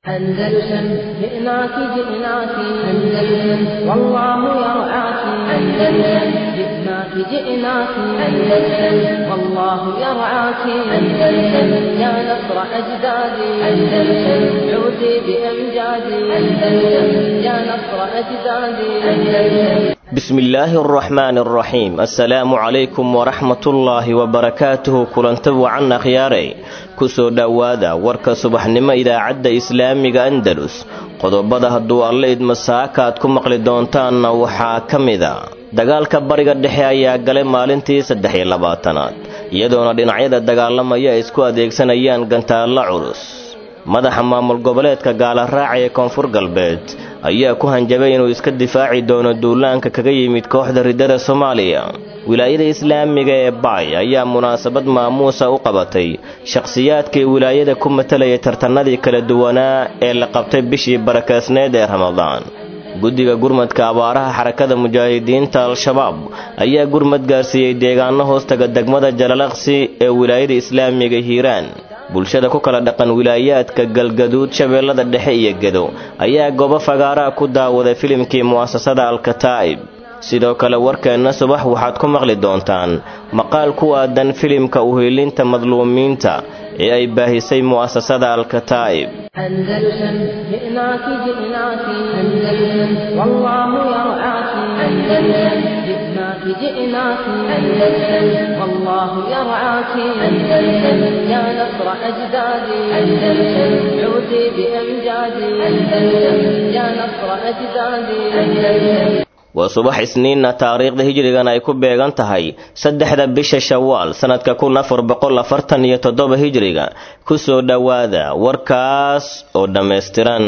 أندلسن جئناك جئناك أندلسن والله يرعاك أندلسن جئناك جئناك أندلسن والله يرعاك أندلسن يا نصر أجدادي أندلسن عودي بأمجادي أندلسن يا نصر أجدادي أندلسن بسم illaahi araxmaan araxiim assalaamu calaykum waraxmatullaahi wabarakaatuhu kulanta wacan akhyaarey ku soo dhowaada warka subaxnimo idaacadda islaamiga andalus qodobada hadduu alle idmasaaka aad ku maqli doontaanna waxaa ka mida dagaalka bariga dhexe ayaa galay maalintii saddex iyo labaatanaad iyadoona dhinacyada dagaalamaya ay isku adeegsanayaan gantaalla culus madaxa maamul goboleedka gaalaraaca ee koonfur galbeed ayaa ku hanjabay inuu iska difaaci doono duulaanka kaga yimid kooxda riddada soomaaliya wilaayada islaamiga ee baay ayaa munaasabad maamuusa u qabatay shakhsiyaadkii wilaayada ku matalayay tartanadii kala duwanaa ee la qabtay bishii barakaasneed ee ramadaan guddiga gurmadka abaaraha xarakada mujaahidiinta al-shabaab ayaa gurmad gaarsiiyey deegaano hoostaga degmada jalalaqsi ee wilaayada islaamiga hiiraan bulshada ku kala dhaqan wilaayaadka galgaduud shabeellada dhexe iyo gedo ayaa goobo fagaaraha ku daawaday filimkii mu'asasada alkataa'ib sidoo kale warkeenna subax waxaad ku maqli doontaan maqaal ku aadan filimka uhiilinta madluumiinta ee ay baahisay mu'asasada alkataa'ib أندلسن جئناك جئناك أندلسن والله يرعاك أندلسن جئناك جئناك أندلسن والله يرعاك أندلسن يا نصر أجدادي أندلسن عودي بأمجادي أندلسن يا نصر أجدادي أندلسن waa subax isniinna taariikhda hijrigan ay ku beegan tahay saddexda bisha shawaal sannadka kun afar boqol afartan iyo toddoba hijriga ku soo dhowaada warkaas oo dhammaystiran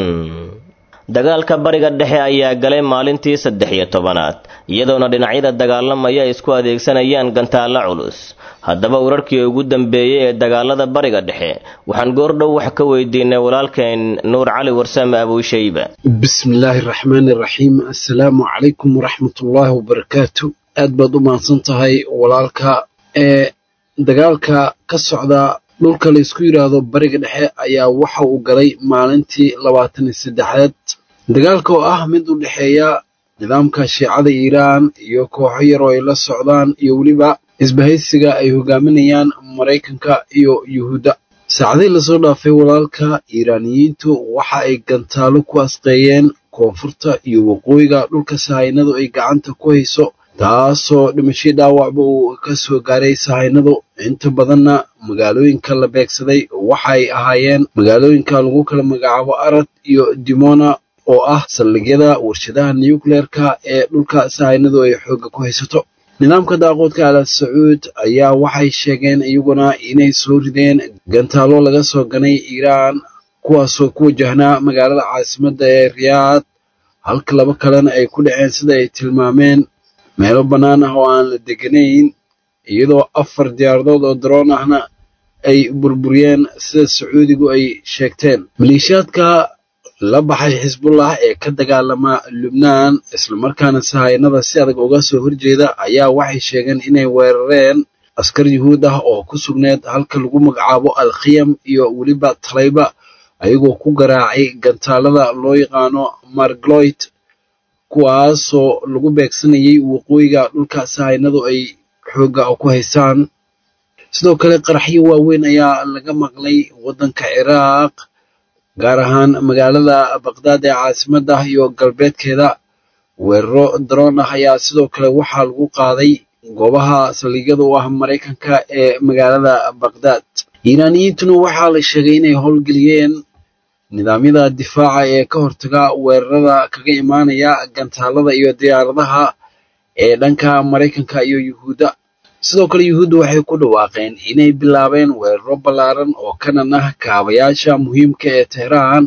dagaalka bariga dhexe ayaa galay maalintii saddex iyo tobanaad iyadoona dhinacyada dagaalamaya ay isku adeegsanayaan gantaalla culus haddaba wararkii ugu dambeeyey ee dagaalada bariga dhexe waxaan goordhow wax ka weydiinay walaalkeen nuur cali warsame abuushayba bismillaahi araxmaani iraxiim assalaamu calaykum waraxmatullaahi wabarakaatu aad baad u mahadsan tahay walaalka ee dagaalka ka socda dhulka laysku yidhaahdo bariga dhexe ayaa waxa uu galay maalintii labaatan iyo saddexaad dagaalka oo ah mid u dhexeeya nidaamka shiicada iiraan iyo kooxo yar oo ay la socdaan iyo weliba isbahaysiga ay hogaaminayaan maraykanka iyo yuhuudda saacadihii lasoo dhaafay walaalka iiraaniyiintu waxa ay gantaalo ku asqeeyeen koonfurta iyo waqooyiga dhulka sahaynadu ay gacanta ku hayso taasoo dhimashay dhaawacba uu ka soo gaaray sahaynadu inta badanna magaalooyinka la beegsaday waxa ay ahaayeen magaalooyinka lagu kala magacaabo arad iyo dimona oo ah saldhigyada warshadaha nukleerka ee dhulka sahaynadu ay xoogga ku haysato nidaamka daaqoodka al sacuud ayaa waxay sheegeen iyaguna inay soo rideen gantaalo laga soo ganay iiraan kuwaasoo ku wajahnaa magaalada caasimadda ee riyaad halka laba kalena ay ku dhaceen sida ay tilmaameen meelo bannaan ah oo aan la deganayn iyadoo afar diyaaradood oo daroon ahna ay burburiyeen sida sacuudigu ay sheegteen maleeshiyaadka la baxay xisbullah ee ka dagaalama lubnaan islamarkaana sahaynada si adag uga soo horjeeda ayaa waxay sheegeen inay weerareen askar yuhuud ah oo ku sugneed halka lagu magacaabo alkhiyam iyo weliba talayba ayagoo ku garaacay gantaalada loo yaqaano margloyd kuwaasoo lagu beegsanayay waqooyiga dhulka sahaynadu ay xoogga ku haystaan sidoo kale qaraxyo waaweyn ayaa laga maqlay waddanka ciraaq gaar ahaan magaalada baqdaad ee caasimadda iyo galbeedkeeda weeraro daroon ah ayaa sidoo kale waxaa lagu qaaday goobaha saldhigyada u ah maraykanka ee magaalada baqdaad iiraaniyiintuna waxaa la sheegay inay howlgeliyeen nidaamyada difaaca ee ka hortaga weerarada kaga imaanaya gantaalada iyo diyaaradaha ee dhanka maraykanka iyo yuhuudda sidoo kale yuhuudda waxay ku dhawaaqeen inay bilaabeen weeraro ballaaran oo kanan ah kaabayaasha muhiimka ee tehraan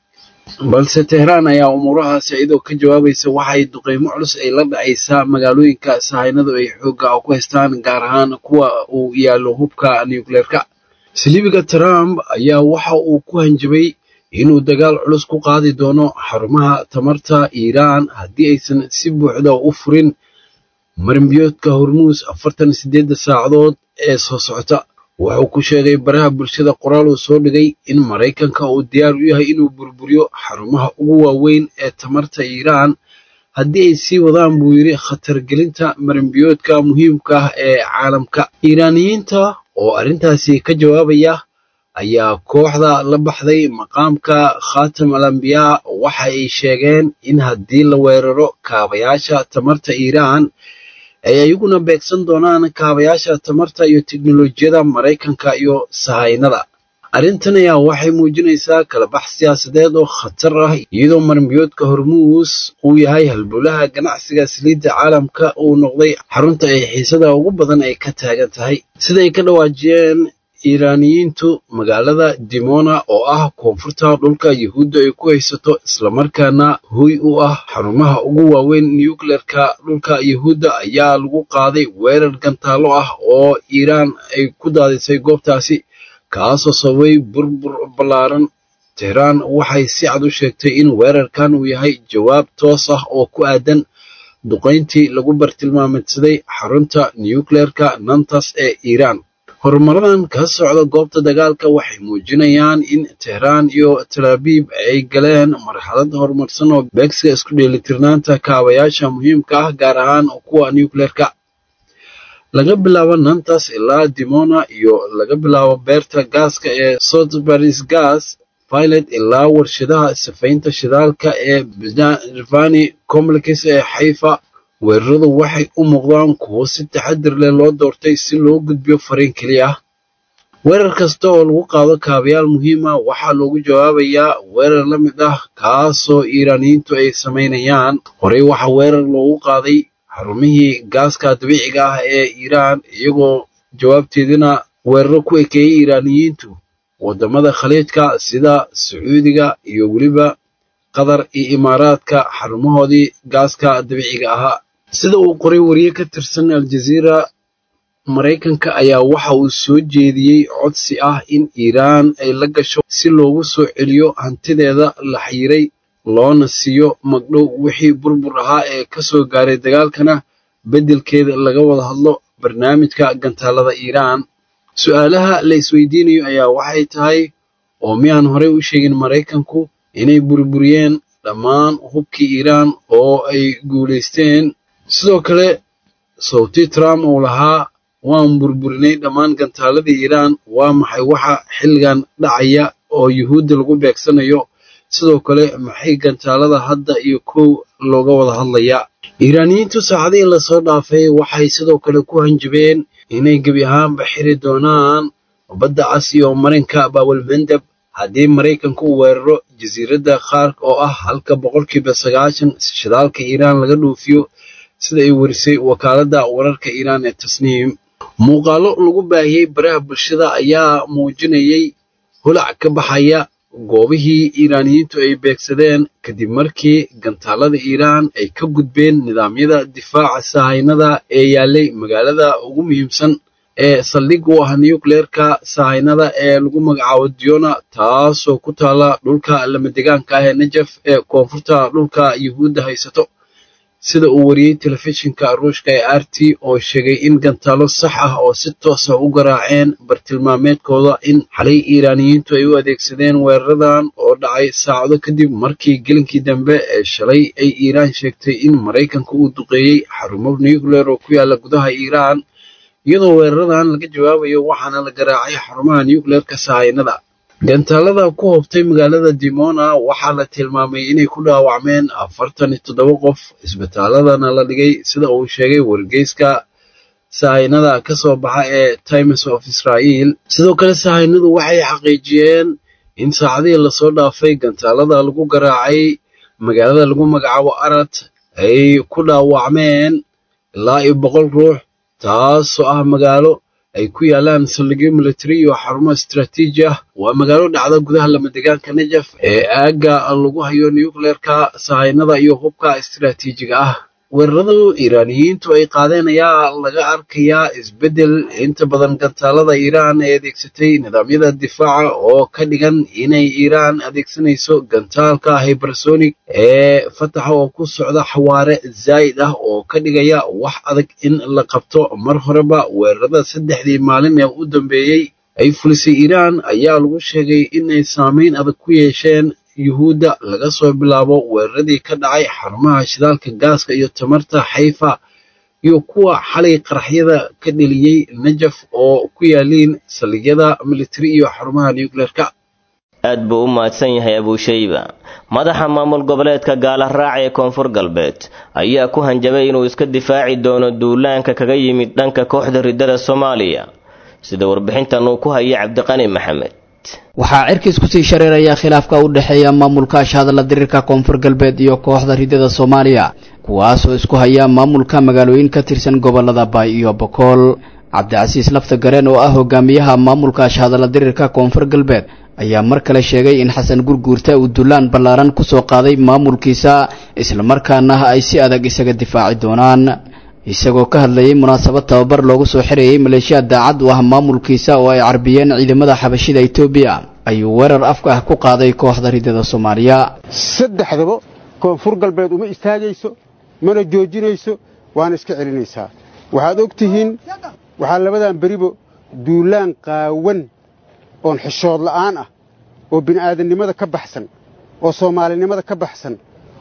balse tehraan ayaa umuurahaasi iyadoo ka jawaabaysa waxay duqeymo culus ay la dhacaysaa magaalooyinka sahaynadu ay xoogga ku haystaan gaar ahaan kuwa uu yaallo hubka nukleerka siliibiga trump ayaa waxa uu ku hanjabay inuu dagaal culus ku qaadi doono xarumaha tamarta iiraan haddii aysan si buuxda u furin marinbiyoodka hormuus afartan sideedda saacadood ee soo socota wuxuu ku sheegay baraha bulshada qoraal uu soo dhigay in maraykanka uu diyaar u yahay inuu burburiyo xarumaha ugu waaweyn ee tamarta iiraan haddii ay sii wadaan buu yidhi khatargelinta marinbiyoodka muhiimka ah ee caalamka iiraaniyiinta oo arrintaasi ka jawaabaya ayaa kooxda la baxday maqaamka khatam al ambiyaa waxa ay sheegeen in haddii la weeraro kaabayaasha tamarta iiraan ay ayaguna beegsan doonaan kaabayaasha tamarta iyo teknolojiyada maraykanka iyo sahaynada arrintan ayaa waxay muujinaysaa kalabax siyaasadeed oo khatar ah iyadoo marinbiyoodka hormuus uu yahay halbowlaha ganacsiga saliidda caalamka uu noqday xarunta ay xiisada ugu badan ay ka taagan tahay siday ka dhawaajiyeen iiraaniyiintu magaalada dimona oo ah koonfurta dhulka yuhuudda ay ku haysato islamarkaana huy u ah xarumaha ugu waaweyn nucleerka dhulka yuhuudda ayaa lagu qaaday weerar gantaallo ah oo iiraan ay ku daadisay goobtaasi kaasoo sababay burbur ballaaran tehraan waxay si cad u sheegtay in weerarkan uu yahay jawaab toos ah oo ku aadan duqayntii lagu bartilmaameedsaday xarunta nucleerka nantas ee iiraan horumaradan ka socda goobta dagaalka waxay muujinayaan in tehraan iyo talaabiib ay galeen marxalad horumarsan oo beegsiga isku dheelitirnaanta kaabayaasha muhiimka ah gaar ahaan kuwa nucleerka laga bilaabo nantas ilaa dimona iyo laga bilaabo beerta gaaska ee sotbaris gas pilot ilaa warshadaha safaynta shidaalka ee bnirvani complex ee xayfa weeraradu waxay u muuqdaan kuwo si taxadir leh loo doortay si loo gudbiyo fariin keliya ah weerar kasta oo lagu qaado kaabayaal muhiima waxaa loogu jawaabayaa weerar la mid ah kaasoo iiraaniyiintu ay samaynayaan horey waxaa weerar loogu qaaday xarumihii gaaska dabiiciga ah ee iiraan iyagoo jawaabteedina weeraro ku ekeeyey iiraaniyiintu waddamada khaliijka sida sacuudiga iyo weliba qatar iyo imaaraadka xarumahoodii gaaska dabiiciga ahaa sida uu qoray wariye ka tirsan aljaziira maraykanka ayaa waxa uu soo jeediyey codsi ah in iiraan ay la gasho si loogu soo celiyo hantideeda la xayiray loona siiyo magdhow wixii burbur ahaa ee ka soo gaaray dagaalkana beddelkeeda laga wada hadlo barnaamijka gantaalada iiraan su'aalaha la isweydiinayo ayaa waxay tahay oo miyaan horey u sheegin maraykanku inay burburiyeen dhammaan hubkii iiraan oo ay guulaysteen sidoo kale sawti trump uu lahaa waan burburinay dhammaan gantaaladii iiraan waa maxay waxa xilligan dhacaya oo yuhuudda lagu beegsanayo sidoo kale maxay gantaalada hadda iyo kow looga wada hadlayaa iiraaniyiintu saacadihii lasoo dhaafay waxay sidoo kale ku hanjabeen inay gebi ahaanba xiri doonaan badda cas iyo marinka baawalmandab haddii maraykanku uu weeraro jasiiradda qaark oo ah halka boqolkiiba sagaashan shidaalka iiraan laga dhoofiyo sida ay warisay wakaaladda wararka iiraan ee tasniim muuqaallo lagu baahiyey baraha bulshada ayaa muujinayay holac ka baxaya goobihii iiraaniyiintu ay beegsadeen kadib markii gantaalada iiraan ay ka gudbeen nidaamyada difaaca sahaynada ee yaallay magaalada ugu muhiimsan ee saldhig u ah nucleerka sahaynada ee lagu magacaabo diona taasoo ku taala dhulka lamadegaanka ah ee najaf ee koonfurta dhulka yuhuudda haysato sida uu wariyey telefishinka ruushka ee r t oo sheegay in gantaalo sax ah oo si toosa u garaaceen bartilmaameedkooda in xalay iiraaniyiintu ay u adeegsadeen weeraradan oo dhacay saacado kadib markii gelinkii dambe ee shalay ay iiraan sheegtay in maraykanka uu duqeeyey xarumo nucleer oo ku yaala gudaha iiraan iyadoo weeraradan laga jawaabayo waxaana la garaacay xarumaha nucleerka sahaynada gantaalada ku hobtay magaalada dimona waxaa la tilmaamay inay ku dhaawacmeen afartan iyo toddoba qof isbitaaladana la dhigay sida uu sheegay wargeyska sahaynada ka soo baxa ee times of israel sidoo kale sahaynadu waxay xaqiijiyeen in saacadihii lasoo dhaafay gantaalada lagu garaacay magaalada lagu magacaabo arad ay ku dhaawacmeen ilaa iyo boqol ruux taasoo ah magaalo ay ku yaalaan saldhigyo military iyo xarumo istraatiiji ah waa magaalo dhacda gudaha lamadegaanka najaf ee aagga lagu hayo nucleerka sahaynada iyo hubka istraatiijiga ah weeraradu iiraaniyiintu ay qaadeen ayaa laga arkayaa isbeddel inta badan gantaalada iiraan ay adeegsatay nidaamyada difaaca oo ka dhigan inay iiraan adeegsanayso gantaalka hybersonic ee fataxa oo ku socda xawaare zaa'id ah oo ka dhigaya wax adag in la qabto mar horeba weerarada saddexdii maalin ee u dambeeyey ay fulisay iiraan ayaa lagu sheegay inay saameyn adag ku yeesheen yuhuudda laga soo bilaabo weeraradii ka dhacay xarumaha shidaalka gaaska iyo tamarta xayfa iyo kuwa xalay qaraxyada ka dheliyey najaf oo ku yaaliin saldhigyada militari iyo xarumaha nucleerka aad buu u mahadsan yahay abuushayba madaxa maamul goboleedka gaala raac ee koonfur galbeed ayaa ku hanjabay inuu iska difaaci doono duulaanka kaga yimid dhanka kooxda riddada soomaaliya sida warbixintan uu ku hayay cabdiqani maxamed waxaa cirkiis kusii shareeraya khilaafka u dhexeeya maamulka ashhadalla diriirka koonfur galbeed iyo kooxda riddada soomaaliya kuwaasoo isku haya maamulka magaalooyin ka tirsan gobolada baay iyo bokool cabdicasiis lafta gareen oo ah hogaamiyaha maamulka ashhadalla diriirka koonfur galbeed ayaa mar kale sheegay in xasan gurguurta uu dullaan ballaaran ku soo qaaday maamulkiisa islamarkaana ay si adag isaga difaaci doonaan isagoo ka hadlayay munaasabad tababar loogu soo xirayay maleeshiya daacad u ah maamulkiisa oo ay carbiyeen ciidamada xabashida etoobiya ayuu weerar afka ah ku qaaday kooxda riddada soomaaliya saddexdaba koonfur galbeed uma istaagayso mana joojinayso waana iska celinaysaa waxaad og tihiin waxaa labadan beribo duulaan qaawan oon xishood la'aan ah oo bini'aadannimada ka baxsan oo soomaalinimada ka baxsan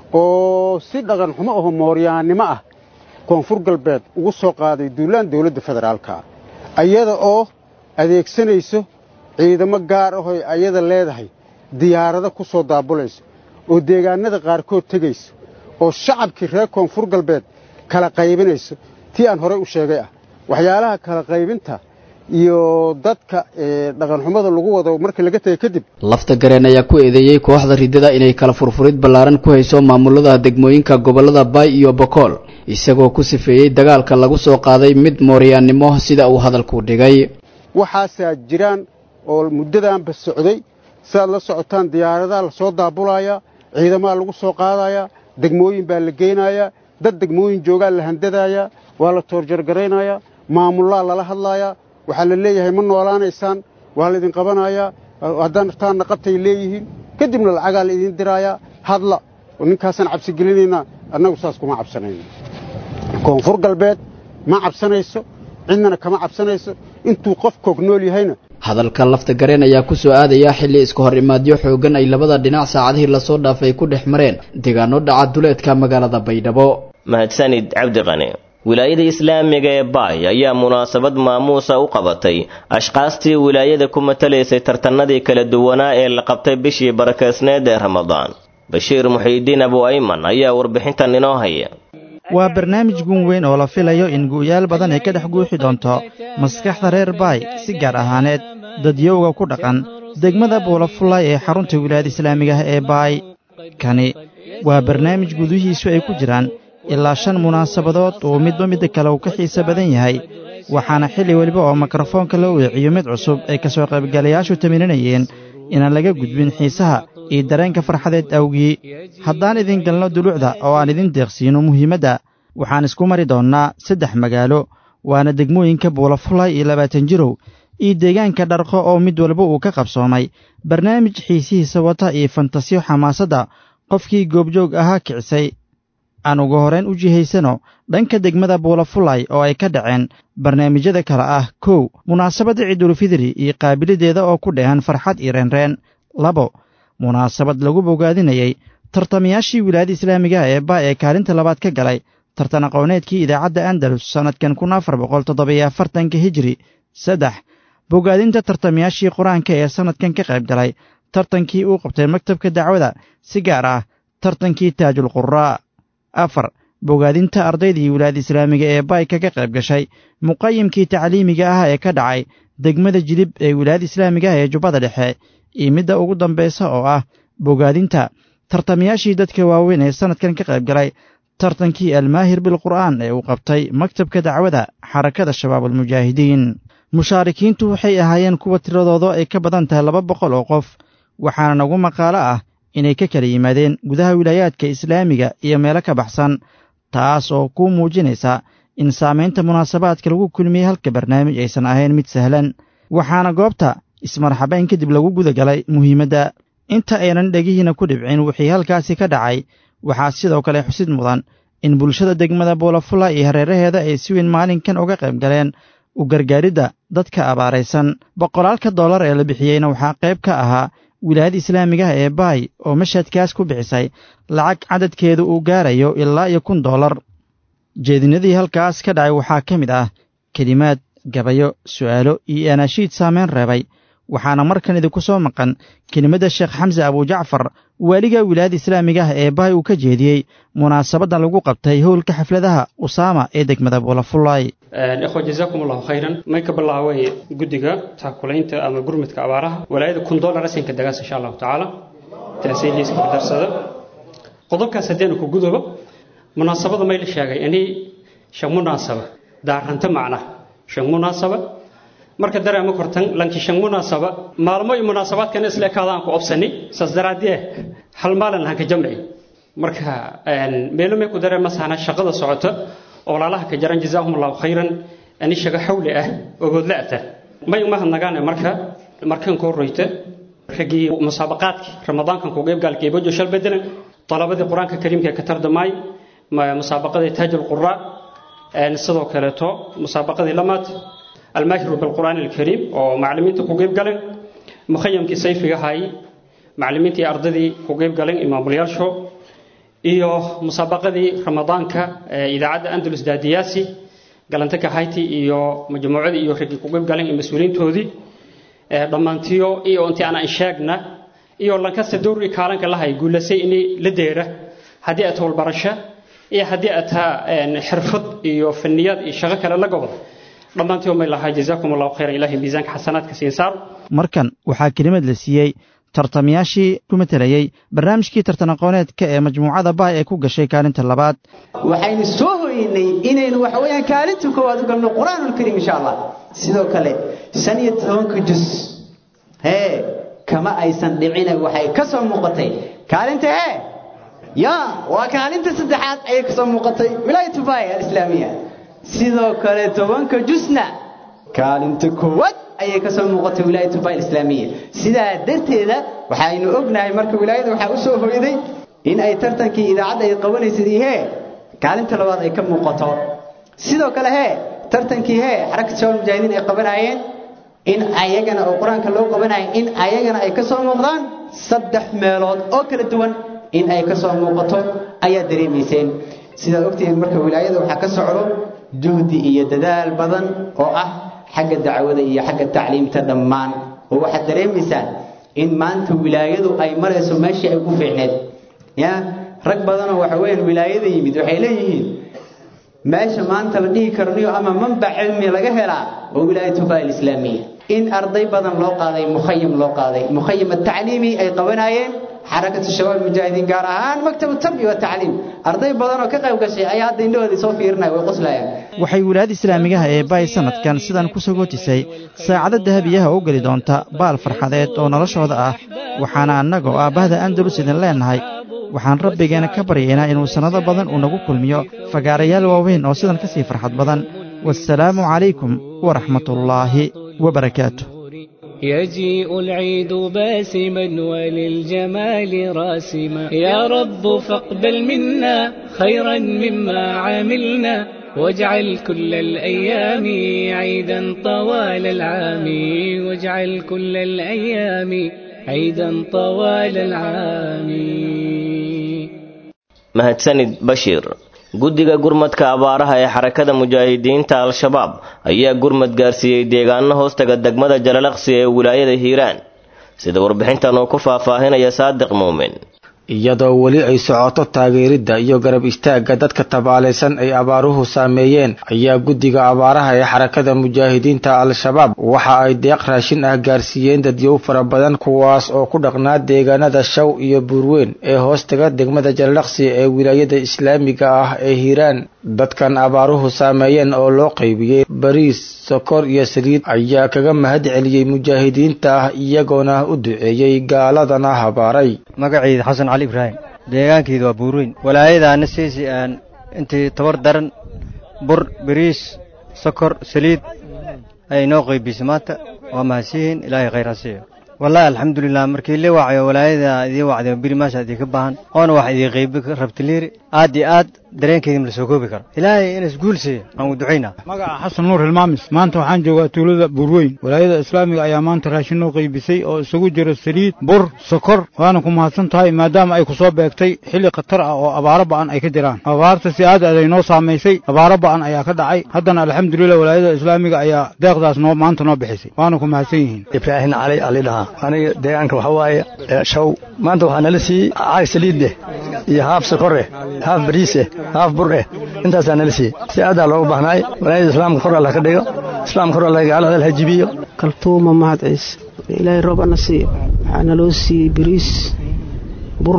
oo si dhaqan xumo aho mooryaannimo ah koonfur galbeed ugu soo qaaday duulaan dawladda federaalka ah ayada oo adeegsanayso ciidamo gaar ahoy ayada leedahay diyaarado ku soo daabulayso oo deegaannada qaarkood tegayso oo shacabkii reer koonfur galbeed kala qaybinayso tii aan horey u sheegay ah waxyaalaha kala qaybinta iyo dadka dhaqanxumada lagu wado markii laga tegay kadib lafta gareen ayaa ku eedeeyey kooxda riddada inay kala furfurid ballaaran ku hayso maamulada degmooyinka gobollada baay iyo bokool isagoo ku sifeeyey dagaalka lagu soo qaaday mid mooryaannimo sida uu hadalku dhigay waxaasaa jiraan oo muddadaanba socday siaad la socotaan diyaaradaha la soo daabulayaa ciidamaha lagu soo qaadayaa degmooyin baa la geynayaa dad degmooyin joogaa la handadayaa waa la toorjargaraynayaa maamullaa lala hadlaayaa waxaa la leeyahay ma noolaanaysaan waa laydin qabanayaa haddaan rtaanna qabtay leeyihiin kadibna lacagaa la idin diraayaa hadla oo ninkaasaan cabsigelinaynaa annagu saas kuma cabsanayno koonfur galbeed ma cabsanayso cidnana kama cabsanayso intuu qof koog nool yahayna hadalka lafta gareen ayaa ku soo aadaya xilli iska hor imaadyo xooggan ay labada dhinac saacadihii lasoo dhaafay ku dhex mareen deegaano dhaca duleedka magaalada baydhabo mahadsanid cabdiqani wilaayada islaamiga ee baay ayaa munaasabad maamuusa u qabatay ashqaastii wilaayada ku matalaysay tartanadii kala duwanaa ee la qabtay bishii barakeysneed ee ramadaan bashiir muxiidiin abu ayman ayaa warbixintan inoo haya waa barnaamij gun weyn oo la filayo in gu'yaal badan ay ka dhex guuxi doonto maskaxda reer baay si gaar ahaaneed dadyowga ku dhaqan degmada buulafullay ee xarunta wilaayada islaamiga ah ee baay kani waa barnaamij gudihiisu ay ku jiraan ilaa shan munaasabadood oo midba midda kale uu ka xiise badan yahay waxaana xilli weliba oo mikrofoonka loo weeciyo mid cusub ay ka soo qaybgalayaashu tamirinayeen inaan laga gudbin xiisaha iyo dareenka farxadeed awgii haddaan idin galno dulucda oo aan idin deeqsiino muhiimadda waxaan isku mari doonnaa saddex magaalo waana degmooyinka buulafulay iyo labaatan jirow iyo deegaanka dharqo oo mid walba uu ka qabsoomay barnaamij xiisihiisa wata iyo fantasiyo xamaasadda qofkii goobjoog ahaa kicisay aan ugu horrayn u jihaysano dhanka degmada buulafulay oo ay ka dhaceen barnaamijyada kale ah kow munaasabadda ciidulfidri iyo qaabilideeda oo ku dheehan farxad iyo reenreen labo munaasabad lagu bogaadinayey tartamayaashii wilaayada islaamigaha ee baa ee kaalinta labaad ka galay tartan aqooneedkii idaacadda andalus sannadkan kun afar boqol toddobiyo afartanka hijri saddex bogaadinta tartamayaashii qur-aanka ee sannadkan ka qayb galay tartankii uu qabtay maktabka dacwada si gaar ah tartankii taajul quraa afar bogaadinta ardaydii wilaayada islaamiga ee baay kaga qayb gashay muqayimkii tacliimiga ah ee ka dhacay degmada jilib ee wilaayada islaamiga ah ee jubbada dhexe iyo midda ugu dambaysa oo ah bogaadinta tartamayaashii dadka waaweyn ee sannadkan ka qayb galay tartankii almaahir bilqur'aan ee uu qabtay maktabka dacwada xarakada shabaabulmujaahidiin mushaarikiintu waxay ahaayeen kuwa tiradooda ay ka badan tahay laba boqol oo qof waxaana nagu maqaalo ah inay ka kala yimaadeen gudaha wilaayaadka islaamiga iyo meelo ka baxsan taas oo kuu muujinaysa in saamaynta munaasabaadka lagu kulmiyey halka barnaamij aysan ahayn mid sahlan waxaana goobta ismarxabayn kadib lagu guda galay muhiimadda inta aynan dhegihiina ku dhibcin wixii halkaasi ka dhacay waxaa sidoo kale xusid mudan in bulshada degmada buulafula iyo hareeraheeda ay si weyn maalinkan uga qayb galeen u gargaaridda dadka abaaraysan boqolaalka dollar ee la bixiyeyna waxaa qayb ka ahaa wilaayada islaamigaha ee baay oo mashadkaas ku bixisay lacag cadadkeedu uu gaarayo ilaa iyo kun dollar jeedinadii halkaas ka dhacay waxaa ka mid ah kelimaad gabayo su'aalo iyo anaashiid saameyn reebay waxaana markan idinku soo maqan kelimadda sheekh xamse abujacfar waaliga wilaayada islaamiga ah ee bahay uu ka jeediyey munaasabaddan lagu qabtay howlka xafladaha usaama ee degmada buulafullaay ikhwa jazaakum allahu khayran may ka bilaaway guddiga taakulaynta ama gurmudka abaaraha walaayada kun dollar asinka dagaas insha allahu tacaala taasay liiska darsada qodobkaas haddeenu ku gudobo munaasabada may la sheegay inay shan munaasaba daaranta macna shan munaasaba marka dareema kortan lanki shan munaasaba maalmo iyo munaasabaadkana isla ekaadaan ku obsani saas daraadee hal maalin lahan ka jamci marka meelo may ku dareema sahna shaqada socota oo walaalaha ka jaran jazaahum allahu khayran ani shaga xawli ah ogoodla ata may uma hadnagaane marka markan koo royta raggii musaabaqaadkii ramadaankan ku qeybgaalka eebojo shal bedelan talabadii qur-aanka kariimka ee ka tardamaay musaabaqadii taajul quraa sidoo kaleeto musaabaqadii lamaad almaahiru bilqur'aan alkariim oo macallimiinta ku qeyb galeen mukhayamkii sayfiga ahay macallimiintii ardadii ku qeyb galeen imaamulyaasho iyo musaabaqadii ramadaanka ee idaacadda andalus daadiyaasi galantaka hayti iyo majmuucadii iyo raggii ku qeyb galeen iyo mas-uuliyiintoodii dhammaantiyo iyo intii aan sheegna iyo lankasta dowrgii kaalanka lahay guulasay inay la deera haddii aad howlbarasho iyo haddii aad taa xirfad iyo faniyad iyo shaqo kale la gobol dhammaantii may lahaa jazaakum allahu khayran ilaahay miisaanka xasanaadka siin saaro markan waxaa kelimad la siiyey tartamayaashii ku matelayey barnaamijkii tartan aqooneedka ee majmuucada baay ee ku gashay kaalinta labaad waxaynu soo hoynay inaynu waxa weeyaan kaalinta koowaad u galno qur-aanulkariim insha allah sidoo kale shan iyo tobanka jus hee kama aysan dhicina waxay ka soo muuqatay kaalinta hee ya waa kaalinta saddexaad ayay ka soo muuqatay wilaayatu baay alislaamiya sidoo kale tobanka jusna kaalinta koowaad ayay ka soo muuqatay wilaayatu baay alislaamiya sidaa darteeda waxaynu ognahay marka wilaayada waxaa u soo hoyday in ay tartankii idaacadda ay qabanaysay hee kaalinta labaad ay ka muuqato sidoo kale hee tartankii hee xarakat shawal mujaahidiin ay qabanaayeen in ayagana oo qur-aanka loo qabanayo in ayagana ay ka soo muuqdaan saddex meelood oo kala duwan in ay ka soo muuqato ayaa dareemayseen sidaad ogtihiin marka wilaayada waxaa ka socdo juhdi iyo dadaal badan oo ah xagga dacwada iyo xagga tacliimta dhammaan oo waxaad dareemaysaan in maanta wilaayadu ay marayso meeshii ay ku fiicneed ya rag badanoo waxa weeyaan wilaayada yimid waxay leeyihiin meesha maanta la dhihi karniyo ama manbac cilmi laga helaa oo wilaayatu baa alislaamiya in arday badan loo qaaday mukhayam loo qaaday mukhayam atacliimi ay qabanaayeen xarakatu shabaab mujaahidiin gaar ahaan maktabu tarbiya wa tacliim arday badan oo ka qayb gashay ayaa hadda indhahoodii soo fiirinaya way qoslayaan waxay wilaayada islaamigaha ee baay sanadkan sidan ku sagootisay saacado dahabiyaha u geli doonta baal farxadeed oo noloshooda ah waxaana annagoo aabbahda andalus idin leennahay waxaan rabbigeena ka baryaynaa inuu sannado badan uu nagu kulmiyo fagaarayaal waaweyn oo sidan ka sii farxad badan waasalaamu calaykum waraxmatullaahi wabarakaatu يجيء العيد باسما وللجمال راسما يا رب فاقبل منا خيرا مما عملنا واجعل كل الأيام عيدا طوال العام واجعل كل الأيام عيدا طوال العام mahadsanid bashiir guddiga gurmadka abaaraha ee xarakada mujaahidiinta al-shabaab ayaa gurmad gaarsiiyey deegaano hoostaga degmada jalalaqsi ee wilaayada hiiraan sida warbixintan uu ku faahfaahinaya saadiq muumin iyadoo weli ay socoto taageeridda iyo garab istaagga dadka tabaalaysan ay abaaruhu saameeyeen ayaa guddiga abaaraha ee xarakada mujaahidiinta al-shabaab waxa ay deeq raashin ah gaarsiiyeen dadyow fara badan kuwaas oo ku dhaqnaa deegaanada shaw iyo buurweyn ee hoostaga degmada jalalaqsi ee wilaayada islaamiga ah ee hiiraan dadkan abaaruhu saameeyeen oo loo qaybiyey bariis sokor iyo saliid ayaa kaga mahad celiyey mujaahidiinta ah iyagoona u duceeyey gaaladana habaaray magaciida xasan cali ibraahim deegaankeedu waa buurweyn walaayadaana siisi aan intii tabar daran bur bariis sokor saliid ayay noo qaybisay maanta waa mahadsiyihiin ilaahay khayr ha siiyo wallahi alxamdulilah markii la wacayo walaayada idii wacday biri maasha idinka baahan oona wax idii qaybi rabtiliiri aad iyo aad dareenkeydii ma la soo koobi karo ilaahay inas guul siiyo aan u ducaynaa magaca xasan nuur hilmaamis maanta waxaan joogaa tuulada buurweyn walaayada islaamiga ayaa maanta raashin noo qaybisay oo isugu jira saliid bur sokor waana ku mahadsan tahay maadaama ay ku soo beegtay xilli khatar ah oo abaaro ba'an ay ka jiraan abaarta si aad aad ay noo saamaysay abaaro ba'an ayaa ka dhacay haddana alxamdulilah walaayada islaamiga ayaa deeqdaas noo maanta noo bixisay waana ku mahadsan yihiin ibraahin cali ali dhahaa aniga deegaanka waxa waaye shaw maanta waxaa nala siiyey caag saliid eh iyo haaf sokor eh haaf bariis eh haaf bur eh intaasaa nala siiyey si aadaa loogu bahnaay walaayada islaamka kor alla ka dhigo islaamka kor alla gaalada la hajibiyo kaltuuma mahad ciise ilaahay roob ana siiyo waxaa naloo siiyey bariis bur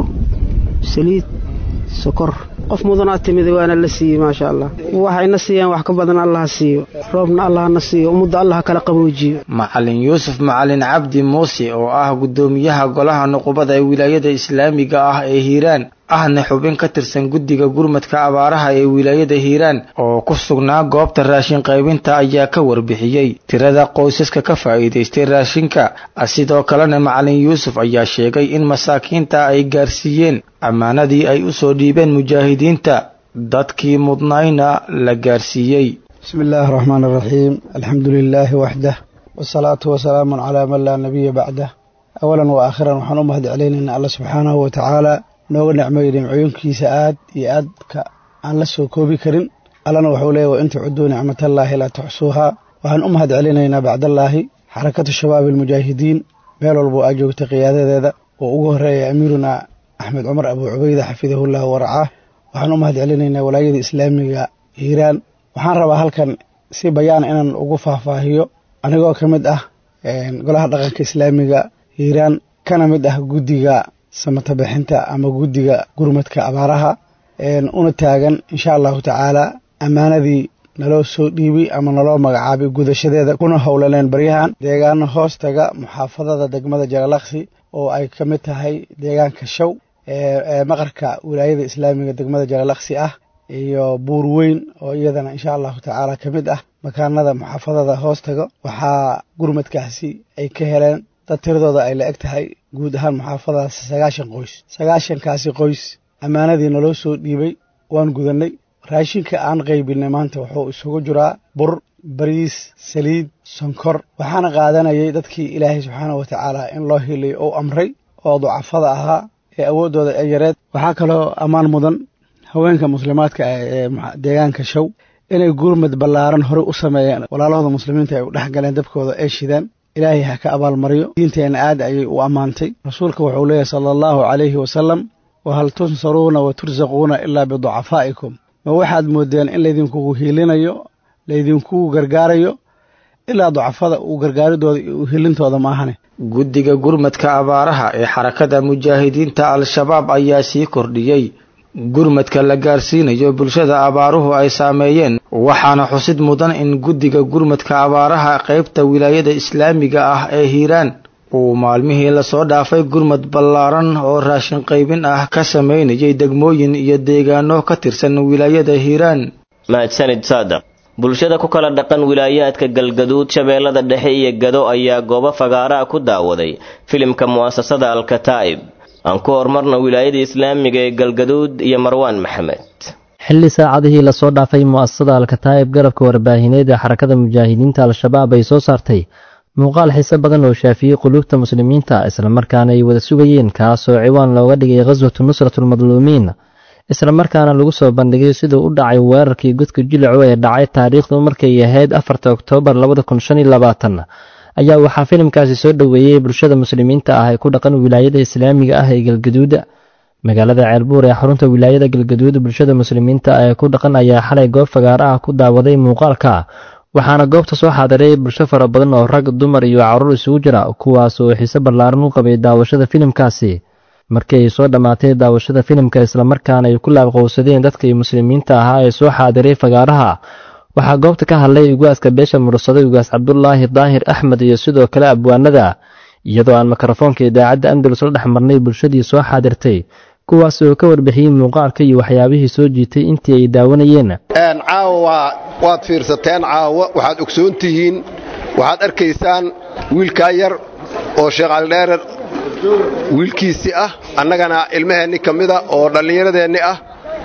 saliid sokor qof mudanaa timida waana la siiyey maasha allah waxayna siiyaan wax ka badan allaha siiyo roobna allahna siiyo ummadda allaha kala qaboojiyo macalin yuusuf macalin cabdi muuse oo ah guddoomiyaha golaha nuqubada ee wilaayada islaamiga ah ee hiiraan ahna xubin ka tirsan guddiga gurmadka abaaraha ee wilaayada hiiraan oo ku sugnaa goobta raashin qaybinta ayaa ka warbixiyey tirada qoysaska ka faa'iidaystay raashinka sidoo kalena macalin yuusuf ayaa sheegay in masaakiinta ay gaarsiiyeen ammaanadii ay u soo dhiibeen mujaahidiinta dadkii mudnayna la gaarsiiyey bismi illaahi araxmaan araxiim alxamdu lilaahi waxdah wasalaatu wasalaamun calaa man laa nabiya bacdah awalan wa aakhiran waxaan u mahad celinaynaa alla subxaanahu wa tacaala nooga nicmeeyey nimcooyinkiisa aad iyo aadka aan la soo koobi karin allana wuxuu leeyahy wa in tucuduu nicmatallaahi laa tuxsuuhaa waxaan u mahad celinaynaa bacdallaahi xarakatu shabaabi almujaahidiin meel walboo aa joogtay qiyaadadeeda oo ugu horreeya amiiruna axmed cumar abuu cubayda xafidahullahu waracaah waxaan u mahad celinaynaa walaayada islaamiga hiiraan waxaan rabaa halkan si bayaan inaan ugu faahfaahiyo anigoo ka mid ah golaha dhaqanka islaamiga hiiraan kana mid ah guddiga samata bixinta ama guddiga gurmadka abaaraha una taagan insha allahu tacaala ammaanadii naloo soo dhiibi ama naloo magacaabay gudashadeeda kuna howlaneen baryahan deegaano hoostaga muxaafadada degmada jagalaksi oo ay ka mid tahay deegaanka show ee maqarka wilaayada islaamiga degmada jagalaksi ah iyo buur weyn oo iyadana insha allahu tacaala ka mid ah makaanada muxaafadada hoostaga waxaa gurmadkaasi ay ka heleen dad tiradooda ay la eg tahay guud ahaan muxaafadaas sagaashan qoys sagaashankaasi qoys ammaanadii naloo soo dhiibay waan gudannay raashinka aan qaybinay maanta wuxuu isugu jiraa bur bariis saliid sonkor waxaana qaadanayay dadkii ilaahay subxaana wa tacaala in loo hiliyo ou amray oo ducafada ahaa ee awooddooda ee yareed waxaa kaloo ammaan mudan haweenka muslimaadka ah ee deegaanka show inay gurmad ballaaran horey u sameeyeen walaalahooda muslimiinta ay u dhex galeen dabkooda ay shidaan ilaahay ha ka abaalmariyo diinteenna aad ayay u ammaantay rasuulka wuxuu leeyahy sala allahu calayhi wasalam wahal tunsaruuna wa tursaquuna ilaa biducafaa'ikum ma waxaad moodeen in laydinkugu hiilinayo laydinkugu gargaarayo ilaa ducafada uu gargaaridooda iyo hilintooda maahane guddiga gurmadka abaaraha ee xarakada mujaahidiinta al-shabaab ayaa sii kordhiyey gurmadka la gaarsiinayo bulshada abaaruhu ay saameeyeen waxaana xusid mudan in guddiga gurmadka abaaraha qaybta wilaayada islaamiga ah ee hiiraan uu maalmihii lasoo dhaafay gurmad ballaaran oo raashin qaybin ah ka samaynayay degmooyin iyo deegaano ka tirsan wilaayada hiiraan mahadsanid saadaq bulshada ku kala dhaqan wilaayaadka galgaduud shabeellada dhexe iyo gado ayaa goobo fagaaraha ku daawaday filimka mu'asasada alkataa'ib aan ku horumarna wilaayada islaamiga ee galgaduud iyo marwaan maxamed xilli saacadihii lasoo dhaafay mu'asasada alkataa'ib garabka warbaahineed ee xarakada mujaahidiinta al-shabaab ay soo saartay muuqaal xiise badan oo shaafiyey quluubta muslimiinta islamarkaana ay wada sugayeen kaasoo ciwaan looga dhigay khaswatu nusratulmadluumiin islamarkaana lagu soo bandhigay siduu u dhacay weerarkii godka jilaco ee dhacay taariikhdu markay ahayd afarta oktoobar labada kun shan iyo labaatan ayaa waxaa filimkaasi soo dhoweeyey bulshada muslimiinta ah ee ku dhaqan wilaayada islaamiga ah ee galgaduuda magaalada ceelbuur ee xarunta wilaayada galgaduud bulshada muslimiinta ah ee ku dhaqan ayaa xalay goob fagaara ah ku daawaday muuqaalka waxaana goobta soo xaadiray bulsho fara badan oo rag dumar iyo caruur isugu jira kuwaas oo xiise ballaaran u qabay daawashada filimkaasi markii ay soo dhammaatay daawashada filimka islamarkaana ay ku laabqowsadeen dadkii muslimiinta ahaa ee soo xaadiray fagaaraha waxaa goobta ka hadlay ugaaska beesha mursaday ugaas cabdulaahi daahir axmed iyo sidoo kale abwaanada iyadoo aan mikrofoonka idaacadda andalus la dhex marnay bulshadii soo xaadirtay kuwaas oo ka warbixiyey muuqaalka iyo waxyaabihii soo jiitay intii ay daawanayeen caawa waad fiirsateen caawa waxaad ogsoon tihiin waxaad arkaysaan wiilkaa yar oo sheekh calidheerer wiilkiisii ah annagana ilmaheenni ka mida oo dhallinyaradeenni ah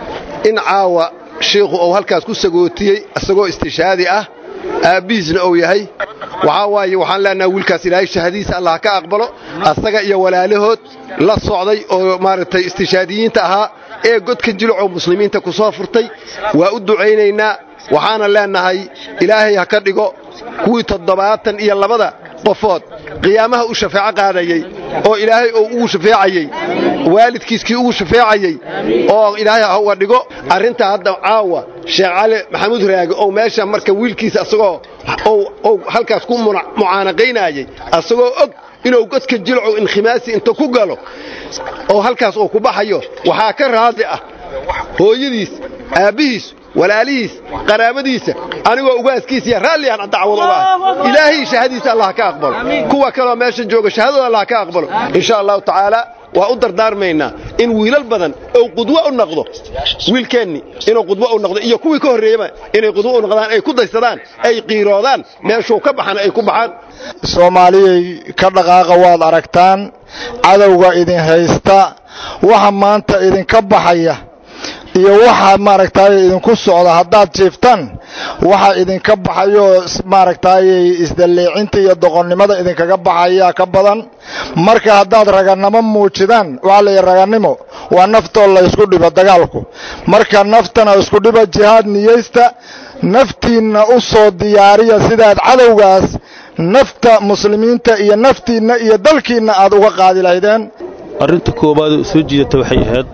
in caawa shiikhu uu halkaas ku sagootiyey isagoo istishaadi ah aabbihiisna uu yahay waxaa waaye waxaan leenaha wiilkaas ilaahay shahadiisa allah ka aqbalo asaga iyo walaalahood la socday oo maaragtay istishaadiyiinta ahaa ee godka jilcoo muslimiinta ku soo furtay waa u ducaynaynaa waxaana leenahay ilaahay ha ka dhigo kuwii toddobaatan iyo labada qofood qiyaamaha u shafeeco qaadayey oo ilaahay uu ugu shafeecayey waalidkiiskii ugu shafeecayey oo ilaahay ha uga dhigo arrintaa hadda caawa sheekh cali maxamuud raage oo meesha marka wiilkiisa asagoo ou halkaas ku mucaanaqaynayey asagoo og inuu godka jilcow inkhimaasi inta ku galo oo halkaas uu ku baxayo waxaa ka raadi ah hooyadiis aabbihiis walaalihiis qaraabadiisa anigoo ugaaskiisiiya raalliaan dacwad uga ah ilaahay shahadiisa allah ka aqbalo kuwa kaloo meesha jooga shahadooda allah ka aqbalo insha allahu tacaala waa u dardaarmaynaa in wiilal badan ou qudwo u noqdo wiilkeenni inuu qudwo u noqdo iyo kuwii ka horreeyaba inay qudwo u noqdaan ay ku daysadaan ay qiiroodaan meeshuu ka baxana ay ku baxaan soomaaliyay ka dhaqaaqa waad aragtaan cadowga idin haysta waxa maanta idinka baxaya iyo waxa maaragtay idinku socda haddaad jiiftaan waxa idinka baxayo maaragtay isdalleecinta iyo doqonnimada idinkaga baxaya ka badan marka haddaad raganimo muujidaan waxaa la yidhi raganimo waa naftoo la ysku dhibo dagaalku marka naftana isku dhiba jihaad niyeysta naftiinna u soo diyaariya sidaad cadowgaas nafta muslimiinta iyo naftiinna iyo dalkiinna aad uga qaadi lahaydeen arrinta koowaad soo jiidata waxay ahayd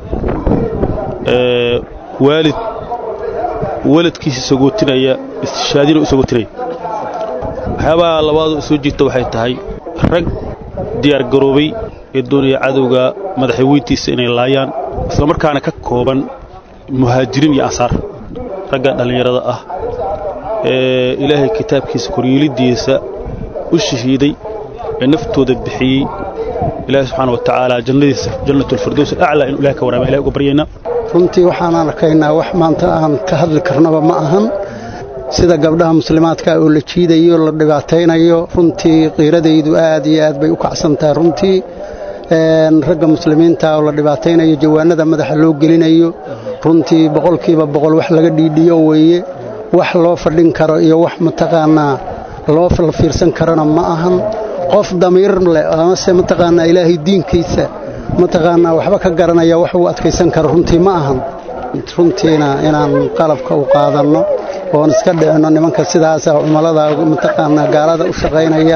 waalid waladkiisa sagootinaya istishaadina u sagootinaya waxyaabaha labaadu soo jiirta waxay tahay rag diyaargaroobay ee doonaya cadowga madaxweyntiisa inay laayaan isla markaana ka kooban muhaajiriin iyo ansaar ragga dhallinyarada ah ee ilaahay kitaabkiisa koryeeliddiisa u shahiiday ee naftooda bixiyey ilaahay subxaana wa tacaala jannadiisa jannatulfirdows alaclaa inu ilahay ka waraama ilahay uga baryaynaa runtii waxaan arkaynaa wax maanta aan ka hadli karnaba ma ahan sida gabdhaha muslimaadka oo la jiidayo la dhibaataynayo runtii qiiradaydu aad iyo aad bay u kacsan tahay runtii ragga muslimiinta oo la dhibaataynayo jawaanada madaxa loo gelinayo runtii boqolkiiba boqol wax laga dhiidhiyo weeye wax loo fadhin karo iyo wax mataqaanaa loo fiirsan karona ma ahan qof damiir leh amase mataqaanaa ilaahay diinkiisa mataqaanaa waxba ka garanaya wax uu adkaysan karo runtii ma ahan runtiina inaan qalabka u qaadanno oon iska dhicinno nimanka sidaasa cumallada mataqaanaa gaalada u shaqaynaya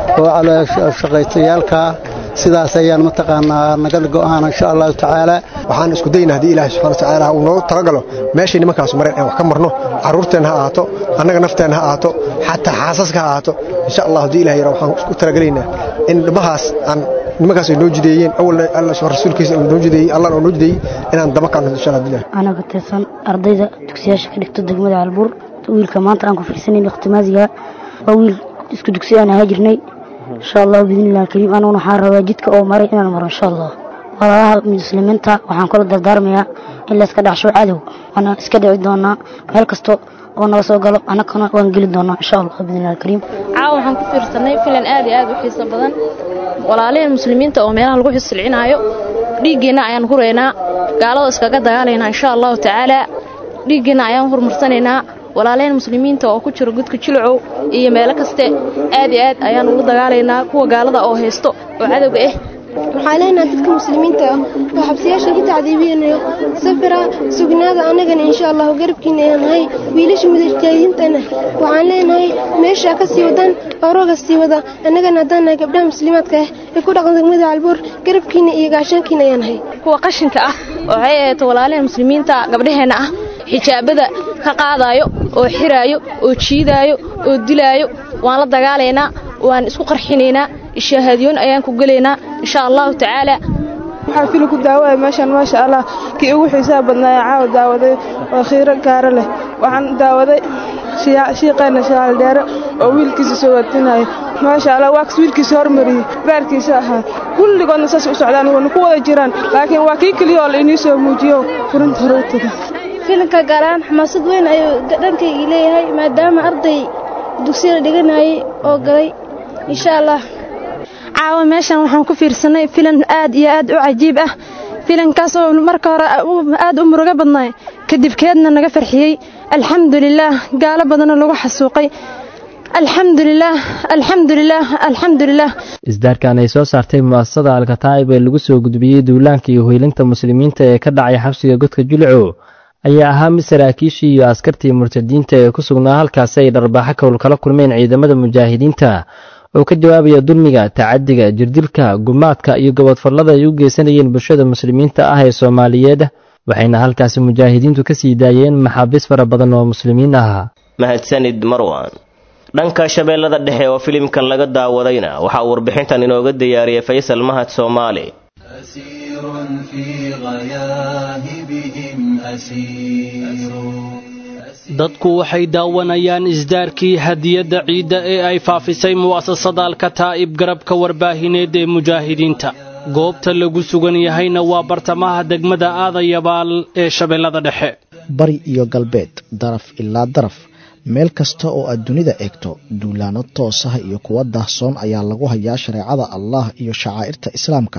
oo shaqaytayaalkaa sidaas ayaan mataqaanaa naga go'aan insha allahu tacaala waxaan isku dayna haddii ilaahay subxana watacaala uu noogu talagalo meeshay nimankaas mareen aan wax ka marno carruurteenna ha ahaato annaga nafteenna ha ahaato xataa xaasaska ha ahaato insha allah haddii ilahay yara waxaan isku talagelaynaa in dhimahaas aan nimankaas ay noo jideeyeen awalna alla rasuulkiisa uu noo jideeyey allahna uu noo jideeyey inaan daba kaanno insha allah bilah anaa ka tirsan ardayda dugsiyaasha ka dhigto degmada calbuur wiilka maanta aan ku fiirsanayn ikhtimaasiga waa wiil isku dugsi aan ahaa jirnay insha allah biidnillahi kariim anuguna waxaan rabaa jidka oo maray inaan maro insha allah walaalaha muslimiinta waxaan kula dardaarmayaa in layska dhacsho cadow waana iska dhici doonaa meel kasto oo naga soo galo annagana waan geli doonaa insha allah biidnillahi kariim caawa waxaan ku fiirsanay filan aad iyo aad u xiiso badan walaaliheen muslimiinta oo meelaha lagu xisilcinaayo dhiiggeenna ayaan huraynaa gaalada iskaga dagaalaynaa insha allahu tacaala dhiiggeenna ayaan horumarsanaynaa walaalaheen muslimiinta oo ku jiro gudka jilcow iyo meelo kaste aad iyo aad ayaan ugu dagaalaynaa kuwa gaalada oo haysto oo cadowga ah waxaa leenahay dadka muslimiinta ah oo xabsiyaasha ku tacdiibinayo safira sugnaada annagana insha allahu garabkiina ayaan nahay wiilasha mujaahidiintana waxaan leenahay meeshaa ka sii wadaan orooga sii wada annagana haddaan nahay gabdhaha muslimaadka ah ee ku dhaqan degmada calbuur garabkiina iyo gaashaankiina ayaan nahay kuwa qashinka ah oo waxay ahayd walaalaheen muslimiinta gabdhaheenna ah xijaabada ka qaadaayo oo xiraayo oo jiidaayo oo dilaayo waan la dagaalaynaa waan isku qarxinaynaa ishaahadiyoon ayaan ku gelaynaa insha allahu tacaala waxaa fili ku daawaya meeshaan maasha allah kii ugu xiisaha badnaaya caawa daawaday oo khiiro gaaro leh waxaan daawaday shiiqeenna shalaal dheere oo wiilkiisa soo watinaya maasha allah waa kas wiilkiisa hormariyey baarkiisa ahaa kulligoodna saas u socdaan wana ku wada jiraan laakiin waa kii keliya oo la inii soo muujiyo furinta hore u taga filimka gaaraan xamaasad weyn ayuu dhankaygii leeyahay maadaama arday dugsiyada dhiganayay oo galay insha allah caawa meeshan waxaan ku fiirsanay filan aad iyo aad u cajiib ah filankaas oo marka hore aad u murugo badnaay kadibkeedna naga farxiyey alxamdulilaah gaalo badanoo lagu xasuuqay alxamdulilaah alxamdulilaah alxamdulilaah isdaarkan ay soo saartay mu'asasada alkataa'ib ee lagu soo gudbiyey duulaanka iyo hoylinta muslimiinta ee ka dhacay xabsiga godka julco ayaa ahaa mid saraakiishii iyo askartii murtadiinta ee ku sugnaa halkaasi ay dharbaaxo kowl kala kulmeen ciidamada mujaahidiinta oo ka jawaabaya dulmiga tacadiga jirdilka gumaadka iyo gobodfallada ay u geysanayeen bulshada muslimiinta ah ee soomaaliyeed waxayna halkaasi mujaahidiintu ka sii daayeen maxaabiis fara badan oo muslimiin ah mahadsanid marwan dhanka shabeellada dhexe oo filimkan laga daawadayna waxaa warbixintan inooga diyaariyay faysal mahad soomaali dadku waxay daawanayaan isdaarkii hadiyadda ciidda ee ay faafisay mu'asasada alkataa'ib garabka warbaahineed ee mujaahidiinta goobta lagu sugan yahayna waa bartamaha degmada aadayabaal ee shabeellada dhexe bari iyo galbeed daraf ilaa daraf meel kasta oo aad dunida eegto duulaano toosaha iyo kuwa daahsoon ayaa lagu hayaa shareecada allah iyo shacaa'irta islaamka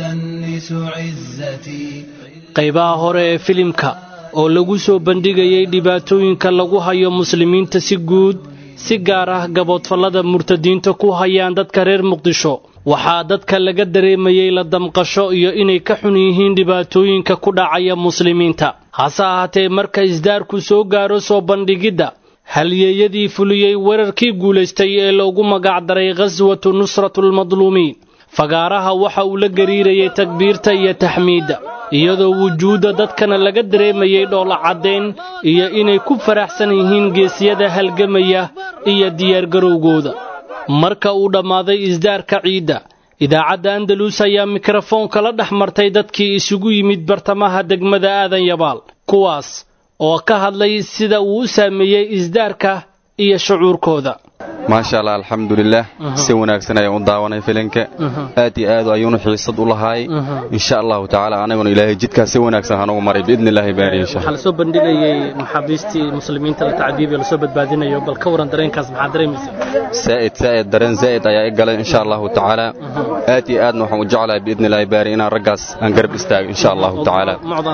qaybaha hore ee filimka oo lagu soo bandhigayay dhibaatooyinka lagu hayo muslimiinta si guud si gaar ah gaboodfallada murtadiinta ku hayaan dadka reer muqdisho waxaa dadka laga dareemayey la damqasho iyo inay ka xun yihiin dhibaatooyinka ku dhacaya muslimiinta hase ahaatee marka isdaarku soo gaaro soo bandhigidda halyeeyadii fuliyey weerarkii guulaystay ee loogu magacdaray khaswatu nusratulmadluumiin fagaaraha waxa uu la gariirayay takbiirta iyo taxmiidda iyadoo wujuudda dadkana laga dareemayay dhoola caddayn iyo inay ku faraxsan yihiin geesyada halgamaya iyo diyaargarowgooda marka uu dhammaaday isdaarka ciidda idaacadda andalus ayaa mikrofoonka la dhex martay dadkii isugu yimid bartamaha degmada aadan yabaal kuwaas oo ka hadlay sida uu u saameeyey isdaarka iyo shucuurkooda maasha allah alxamdulilah si wanaagsan ayaan u daawanay filinka aad iyo aad ayuunu xiisad u lahaay insha allahu tacaala anaguna ilaahay jidkaas si wanaagsan hanugu maray biidni illaahi baari insha waxaa lasoo bandhigayay maxaabiistii muslimiinta la tacdiibiyo lasoo badbaadinayo bal ka waran dareenkaas maxaa dareemaysa saa'id saa'id dareen zaa'id ayaa i galay insha allahu tacaala aad iyo aadna waxaan u jeclahay biidni illaahi baari inaan raggaas aan garab istaago insha allahu tacaala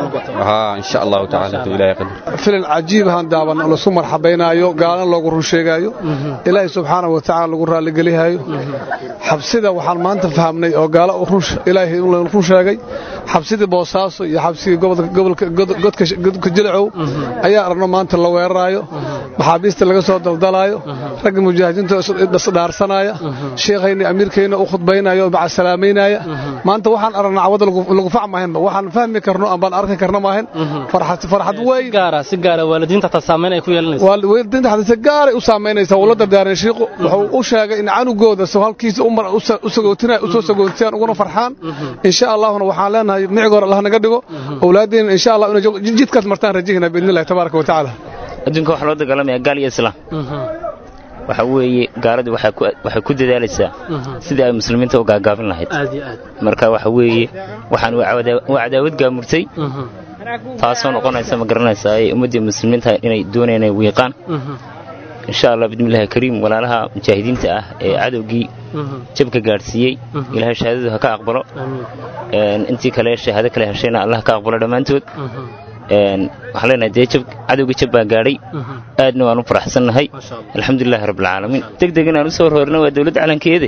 haa insha allahu tacaala hadduu ilaahay qadar filan cajiib ahaan daawan oo lasu marxabaynaayo gaalana loogu run sheegaayo ilaahay subxaana wa tacaala lagu raalligelihaayo xabsida waxaan maanta fahamnay oo gaalo ilaahay run sheegay xabsidii boosaaso iyo xabsigii godka jilcow ayaa aragno maanta la weeraraayo maxaabiista laga soo daldalaayo ragga mujaahidiinta isdhaarsanaya sheekhayna amiirkayna u khudbaynaya oo macasalaamaynaaya maanta waxaan aragnaa cawada lagu fac maahanba waxaan fahmi karno ambaan arki karno maahan farxad weyn si gaara waalidiinta taa saameyn ay ku yeelanaysa waalidiinta xataa si gaaray u saameynaysa wuu la dardaaray shiiqu wuxuu u sheegay in canugooda soo halkiisa u sagootinaya u soo sagootiyaan uguna farxaan insha allahuna waxaan leenahay micigoor allah naga dhigo awlaaddeena insha allah inay jidkaas martaan rajihina biidni illahi tabaaraka wa tacaala adduunka waxaa loo dagaalamaya gaal iyo islaam waxa weeye gaaladii waxay ku dadaalaysaa sidii ay muslimiinta u gaagaabin lahayd marka waxa weeye waxaan waa cadaawad gaamurtay taasoo noqonaysa ma garanaysaa ay ummaddii muslimiinta inay doonayaan inay wiiqaan insha allah bismillahi kariim walaalaha mujaahidiinta ah ee cadowgii jabka gaadhsiiyey ilaahay shahaadadu ha ka aqbalo intii kale shahaado kale heshayna allah ka aqbalo dhammaantood waxaan leenahay dee cadowgii jab baa gaadhay aadna waan u faraxsannahay alxamdulilahi rabbilcaalamiin deg deg inaan u soo horhoorna waa dowladda calankeede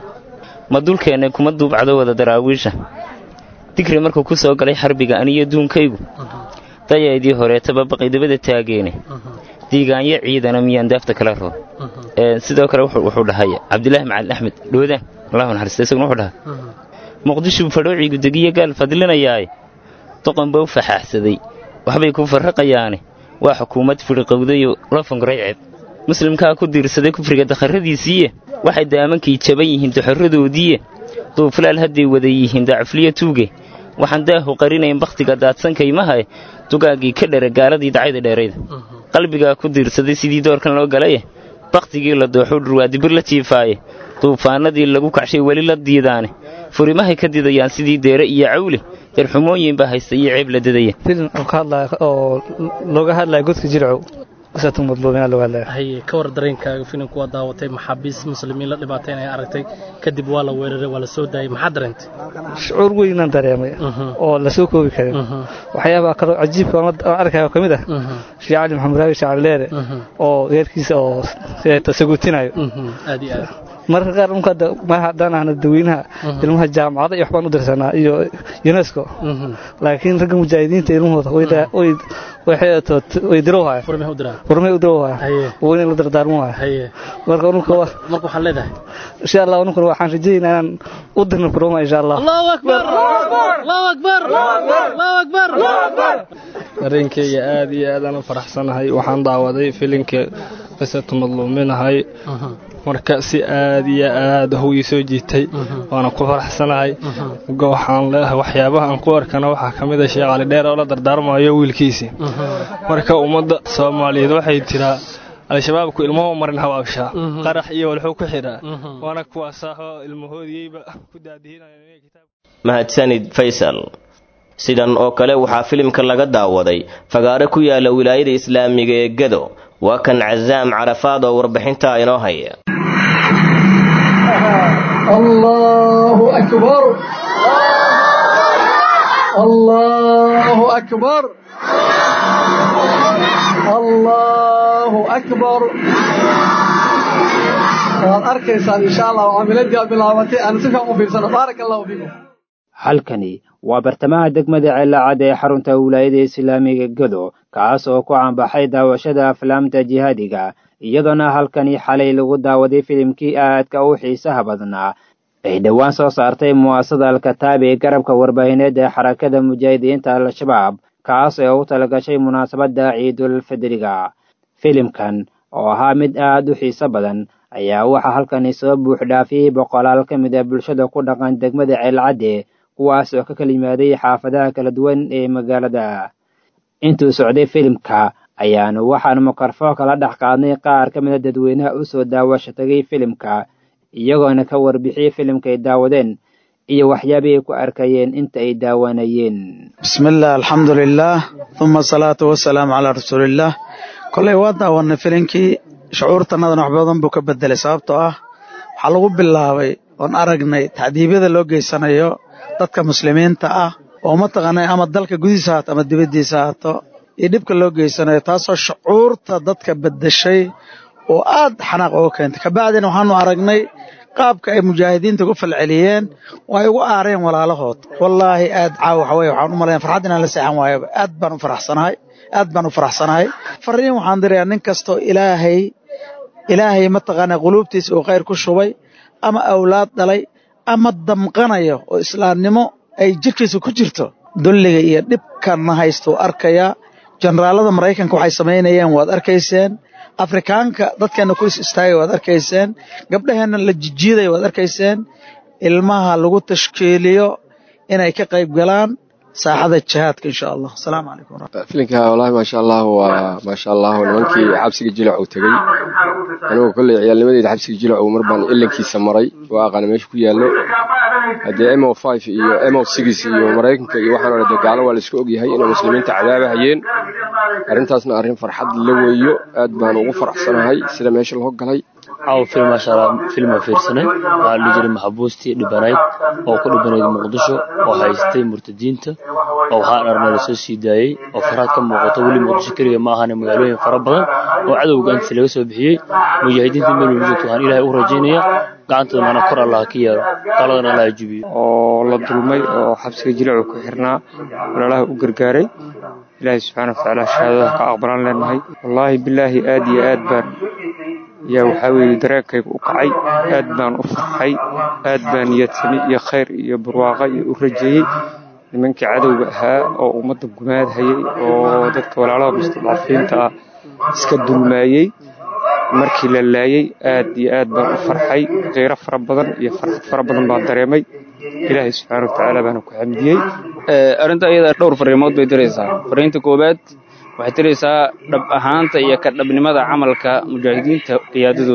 ma dulkeennay kuma duubcdo wada daraawiisha digri markuu ku soo galay xarbiga aniyo duunkaygu dayaydii horeetaba baqaydabada taageene diigaanyo ciidana miyaan daafta kala roo sidoo kale wuxuu dhahay cabdilaahi macalin axmed dhoodaan allahu naxariista isaguna wuxuu dhahay muqdishu fadhoociigu degiyo gaal fadlinayaaye doqon baa u faxaaxsaday waxbay ku farraqayaane waa xukuumad fidhiqowdayoo la funguray ceeb muslimkaa ku diirsaday kufriga dakharradiisiiye waxay daamankii jaban yihiin doxorradoodiiye duuflaal hadday wada yihiin dacufliyo tuuge waxaan daahu qarinayn bakhtiga daadsankaymahae dugaaggii ka dhere gaaladii dacayda dheerayda qalbigaa ku diirsaday sidii doorkan loo galaye bakhtigii la dooxuu dhurwaadibir la jiifaaye duufaannadii lagu kacshay weli la diidaane furimahay ka didayaan sidii deere iyo cawle darxumooyin baa haysta iyo ceeb la dadaya filin oo looga hadlaya godka jilcow qisatu madluumiina lagu hadlaya haye ka war dareenkaaga filimku waa daawatay maxaabiis muslimiin la dhibaatayn ay aragtay kadib waa la weeraray waa la soo daayay maxaa dareentay shucuur weynaan dareemay oo la soo koobi karin waxyaabaha kaloo cajiibka aan arkayo ka mid ah sheekh cali maxamed raawi sheekh cali leere oo reerkiisa oo tasaguutinayo aad iyo aad mararka qaar unka mar haddaan ahna dadweynaha ilmaha jaamacada iyo waxbaan u dirsanaa iyo unesco laakiin ragga mujaahidiinta ilmahooda way dirowhaya furmay u dirowhaya weyna la dardaarmo haya marka ununka marka waxaan leedahay insha allah ununkuna waxaan rajaynaa inaan u dirno furoma insha allah allahu akbar allahu akbar allahu akbar dareenkayga aad iyo aadaan u faraxsanahay waxaan daawaday filimka qisatu madluuminahay marka si aad iyo aad ah ii soo jiitay waana ku faraxsanahay waxaan leeyahay waxyaabaha aan ku arkana waxaa ka mid a sheekh cali dheer oo la dardaarmayo wiilkiisii marka ummadda soomaaliyeed waxay tiraa al-shabaabku ilmuhu marin habaabshaa qarax iyo walxuu ku xidhaa waana kuwaasaaoo ilmahoodiyeyba ku mahadsanid faysal sidan oo kale waxaa filimka laga daawaday fagaare ku yaala wilaayada islaamiga ee gado waa kan casaam carafaad oo warbixintaa inoo haya الله أكبر الله أكبر الله أكبر waad arkaysaan insha allah camiladii aad bilaabatay aan si fiican u fiirsano baaraka allahu fiikum halkani waa bartamaha degmada ceelacad ee xarunta wilaayada islaamiga gado kaas oo ku caanbaxay daawashada aflaamta jihaadiga iyadoona halkani xalay lagu daawaday filimkii aadka u xiisaha badnaa ay dhowaan soo saartay mu'asasada alkataab ee garabka warbaahineed ee xarakada mujaahidiinta al-shabaab kaas oo u talagashay munaasabadda ciidulfidriga filimkan oo ahaa mid aad u xiiso badan ayaa waxaa halkani soo buux dhaafiyey boqolaal ka mid a bulshada ku dhaqan degmada ceelcadde kuwaas oo ka kala yimaaday xaafadaha kala duwan ee magaalada intuu socday filimka ayaanu waxaanu mikrofon kala dhex qaadnay qaar ka mid a dadweynaha u soo daawasho tagay filimka iyagoona ka warbixiyey filimka ay daawadeen iyo waxyaabay ku arkayeen inta ay daawanayeen bismillaah alxamdu lilaah uma asalaatu wasalaamu calaa rasuulillaah koley waa daawanay filimkii shucuurtannadana wax badan buu ka bedelay sababtoo ah waxaa lagu bilaabay oon aragnay tacdiibyada loo geysanayo dadka muslimiinta ah oo mataqaanay ama dalka gudihiisa haato ama dibaddiisa haato iyo dhibka loo geysanayo taasoo shucuurta dadka beddeshay oo aad xanaaq uga keentay kabacdina waxaanu aragnay qaabka ay mujaahidiinta ugu falceliyeen oo ay ugu aareen walaalahood wallaahi aad caaw waxa weye waxaan u malayn farxad inaan la seexan waayoba aad baan u faraxsanahay aad baan u faraxsanahay fariin waxaan dirayaa nin kastoo ilaahay ilaahay mataqaanaa quluubtiisa uu khayr ku shubay ama awlaad dhalay ama damqanayo oo islaamnimo ay jirkiisa ku jirto dulliga iyo dhibkanna haystuu arkayaa jenaraalada maraykanka waxay samaynayeen waad arkayseen afrikaanka dadkeenna ku is istaagay waad arkayseen gabdhaheenna la jijiiday waad arkayseen ilmaha lagu tashkiiliyo inay ka qayb galaan saaxada jihaadka insha allah asalaamu calaykum filinka wallaahi maasha allah waa maasha allah nimankii xabsiga jilac uu tegey anigu kolley ciyaalnimadeyda xabsiga jilac uu mar baan ilankiisa maray waa aqaana meesha ku yaallo haddee mo five iyo mo six iyo maraykanka iyo waxaan ole dee gaalo waa laisku ogyahay inay muslimiinta cadaabahayeen arrintaasna arrin farxad la weeyo aad baan ugu faraxsanahay sida meesha loo galay caawa film maasha allah filma fiirsanay waxaa la jiray maxabuustii dhibanayd oo ku dhibanayd muqdisho oo haystay murtadiinta oo waxaa dharna lasoo sii daayey oo faraad ka muuqato weli muqdisho keliya ma ahane magaalooyin fara badan oo cadowga intiisa laga soo bixiyey mujaahidiinta meel weli joogto waxaan ilaahay u rajaynayaa gacantooda mana kor allah ka yeelo qaladana allah jubiyo oo la dulmay oo xabsiga jilacu ku xirnaa walaalaha u gargaaray ilaahay subxaana watacaala shahaadada ka aqbalaan leenahay wallaahi bilaahi aad iyo aad baan yaa waxaa weeye dareenkayga u kacay aad baan u farxay aad baan niyadsami iyo khayr iyo barwaaqa iyo u rajeeyey nimankii cadowga ahaa oo ummadda gumaadhayay oo dadka walaalaha mustadcafiinta ah iska dulmaayey markii la laayey aad iyo aad baan u farxay kheyro fara badan iyo farxad fara badan baan dareemay ilaahay subxaana watacaala baana ku xamdiyey arrinta iyada dhowr fariimood bay diraysaa fariinta koowaad waxay tiraysaa dhab ahaanta iyo ka dhabnimada camalka mujaahidiinta qiyaadadooda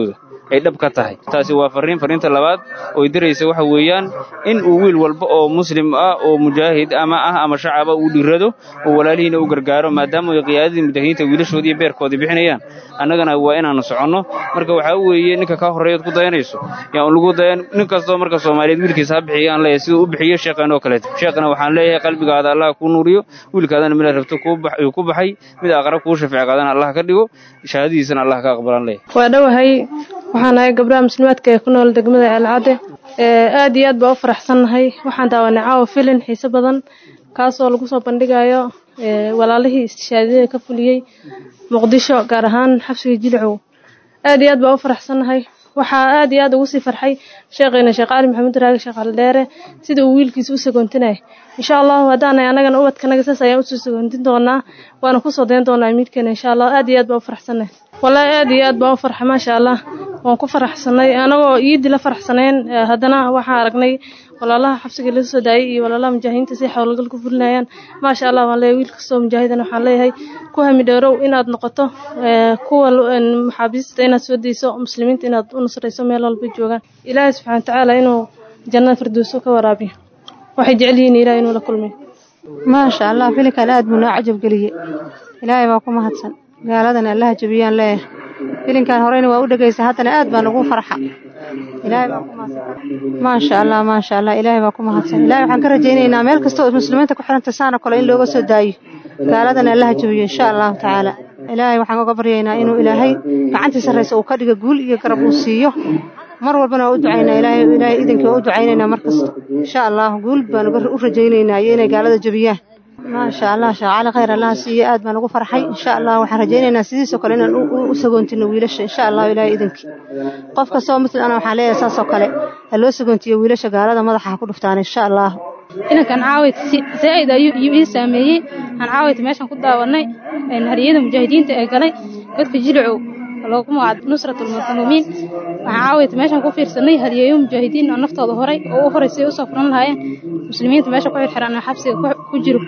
ay dhab ka tahay taasi waa farriin farriinta labaad oo diraysa waxa weeyaan in uu wiil walba oo muslim ah oo mujaahid ama ah ama shacaba uu dhirado oo walaalihiina u gargaaro maadaama ay qiyaadadii mujaahidiinta wiilashoodii iyo beerkoodii bixinayaan annagana waa inaannu soconno marka waxaa weeye ninka kaa horreeyaad ku dayanayso yaan lagu dayan nin kastoo marka soomaaliyeed wiilkiisa ha bixiya aan leeyahay siduu u bixiyo sheekhan oo kaleeto sheekhana waxaan leeyahay qalbigaada allah kuu nuuriyo wiilkaadana mila rabto ku baxay mid aqrab kuu shafeec qaadana allah ka dhigo shahaadadiisana allah ka aqbalaan leeyahay waa dhowahay waxaan ahay gabdhaha muslimaadka ee ku nool degmada ceelcadde aad iyo aad baa u faraxsannahay waxaan daawanay caawa filin xiise badan kaasoo lagu soo bandhigayo walaalihii istishaadiyada ka fuliyey muqdisho gaar ahaan xabsiga jilcow aad iyo aad baa u faraxsannahay waxaa aad iyo aad ugu sii farxay sheekheena sheekh cali maxamuud raagi sheekh aldheere sida uu wiilkiisa u sagoontinaya insha allahu haddaanay annagana ubadkanaga saas ayaan usoo sagoontin doonaa waana kusoo dayn doonaa miidkeena insha allah aad iyo aad baa u faraxsannahay wallaahi aad iyo aad baa u farxa maasha allah waan ku faraxsanay anagoo iidii la faraxsanayn haddana waxaan aragnay walaalaha xabsiga laga soo daayay iyo walaalaha mujaahidiinta si xowlgal ku fulinayaan maasha allah waan leeyahay wiil kastoo mujaahidan waxaan leeyahay ku hami dheerow inaad noqoto kuwa maxaabiista inaad soo dayso muslimiinta inaad u nusrayso meel walba joogaan ilaahay subxana watacaala inuu jannada firdowso ka waraabiyo waxay jecel yihiin ilaah inuu la kulmay maasha allah filinkan aad buu noo cajab geliyey ilaahay baa ku mahadsan gaaladana allaha jabiyaan leeyahay filinkan horeyna waa u dhegaysa haddana aad baa nagu farxa ilaahay baa ku mahadsan maasha allah maasha allah ilaahay baa ku mahadsan ilaahay waxaan ka rajaynaynaa meel kasta oo muslimiinta ku xiranta saana kale in looga soo daayo gaaladana allaha jabiyo insha allahu tacaala ilaahay waxaan uga baryaynaa inuu ilaahay gacantii sarraysa uu ka dhiga guul iyo garab uu siiyo mar walbana waa u ducaynaa ilaahay ilaahay idinkii waa u ducaynaynaa mar kasta insha allah guul baan u rajaynaynaa iyo inay gaalada jabiyaan maasha allah sheekh cali khayr allaha siiye aad baan ugu farxay insha allah waxaan rajaynaynaa sidiisoo kale inaan u sagoontino wiilasha insha allah ilaahay idinkii qof kastoo muslim ana waxaan leeyahay saasoo kale ha loo sagoontiyo wiilasha gaalada madaxa ha ku dhuftaan insha allah inankan caawayt zaa'id ayuu ii saameeyey aan caawayta meeshan ku daawanay hariyada mujaahidiinta ee galay godka jilicow loogu magacaab nusratulmadluumiin waxaan caawayta meeshan ku fiirsanay hadiyeeyo mujaahidiin oo naftooda horay oo u horay say usoo furan lahaayeen muslimiinta meesha ku xirxiran oo xabsiga ku jiro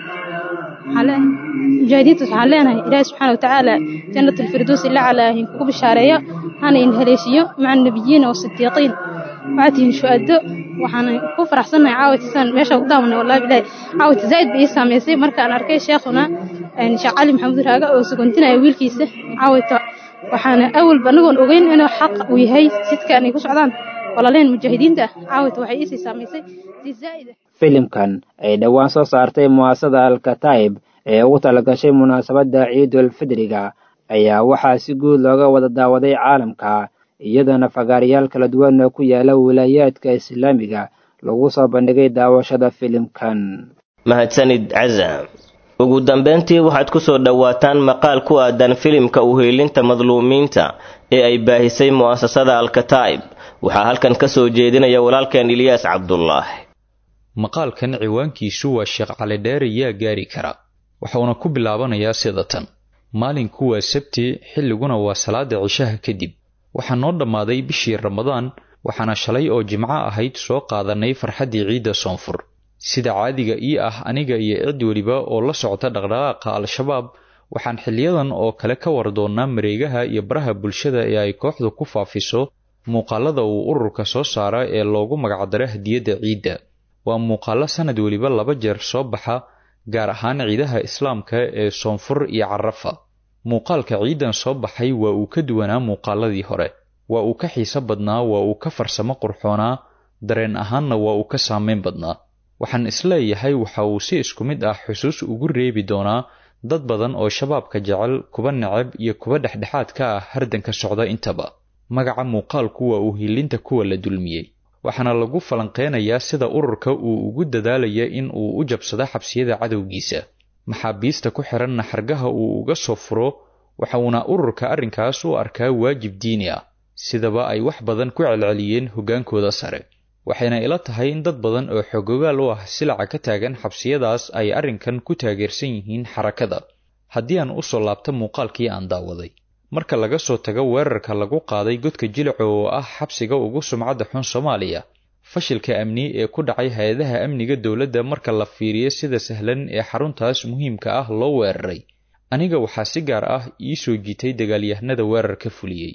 mujaahidiinta waxaan leenahay ilaahi subxaana watacaala jannatulfirdows ila calaahin kugu bishaareeyo hana in haleeshiyo maca nabiyiina wasidiiqiin waxaad tihiin shuhado waxaan ku faraxsannahay caawaytasaan meesha ku daawanay wallahi bilaahi caawayta zaa'id bay ii saamaysay markaan arkay sheekhuna sheekh cali maxamuud raaga oo sagoontinaya wiilkiisa caawayta waxaana awalba anagoon ogeyn inuu xaq uu yahay sidkaan ay ku socdaan walaaleen mujaahidiinta caawayta waxay iisii saamaysay si zaa'ida filimkan ay dhowaan soo saartay mu'asasada alkataib ee ugu talagashay munaasabadda ciidul fidriga ayaa waxaa si guud looga wada daawaday caalamka iyadana fagaarayaal kala duwan oo ku yaala wilaayaadka islaamiga lagu soo bandhigay daawashada filimkan mahadsanid caza ugu dambeyntii waxaad ku soo dhowaataan maqaal ku aadan filimka uheelinta madluumiinta ee ay baahisay mu'asasada alkataib waxaa halkan ka soo jeedinaya walaalkeen ilyaas cabdulaahi maqaalkan ciwaankiisu waa sheekh cali dheere yaa gaari kara waxuuna ku bilaabanayaa sida tan maalinku waa sabti xilliguna waa salaada cishaha kadib waxaa noo dhammaaday bishii ramadaan waxaana shalay oo jimco ahayd soo qaadanay farxaddii ciidda soonfur sida caadiga ii ah aniga iyo cid weliba oo la socota dhaqdhaqaaqa al-shabaab waxaan xiliyadan oo kale ka war doonnaa mareegaha iyo baraha bulshada ee ay kooxdu ku faafiso muuqaalada uu ururka soo saara ee loogu magacdaro hadiyadda ciidda waa muuqaallo sanad weliba laba jeer soo baxa gaar ahaan ciidaha islaamka ee soonfur iyo carafa muuqaalka ciidan soo baxay waa uu ka duwanaa muuqaaladii hore waa uu ka xiiso badnaa waa uu ka farsamo qurxoonaa dareen ahaanna waa uu ka saameyn badnaa waxaan isleeyahay waxa uu si isku mid ah xusuus ugu reebi doonaa dad badan oo shabaabka jecel kuba necab iyo kuba dhexdhexaad ka ah hardanka socda intaba magaca muuqaalku waa uu hilinta kuwa la dulmiyey waxaana lagu falanqeynayaa sida ururka uu ugu dadaalaya in uu u jabsado xabsiyada cadowgiisa maxaabiista ku xiranna xargaha uu uga soo furo waxa uuna ururka arrinkaas u arkaa waajib diini ah sidaba ay wax badan ku celceliyeen hoggaankooda sare waxayna ila tahay in dad badan oo xogogaal u ah silaca ka taagan xabsiyadaas ay arrinkan ku taageersan yihiin xarakada haddii aan u soo laabto muuqaalkii aan daawaday marka laga soo tago weerarka lagu qaaday godka jilico oo ah xabsiga ugu sumcadda xun soomaaliya fashilka amni ee ku dhacay hay-adaha amniga dowladda marka la fiiriyo sida sahlan ee xaruntaas muhiimka ah loo weeraray aniga waxaa si gaar ah ii soo jiitay dagaalyahanada weerarka fuliyey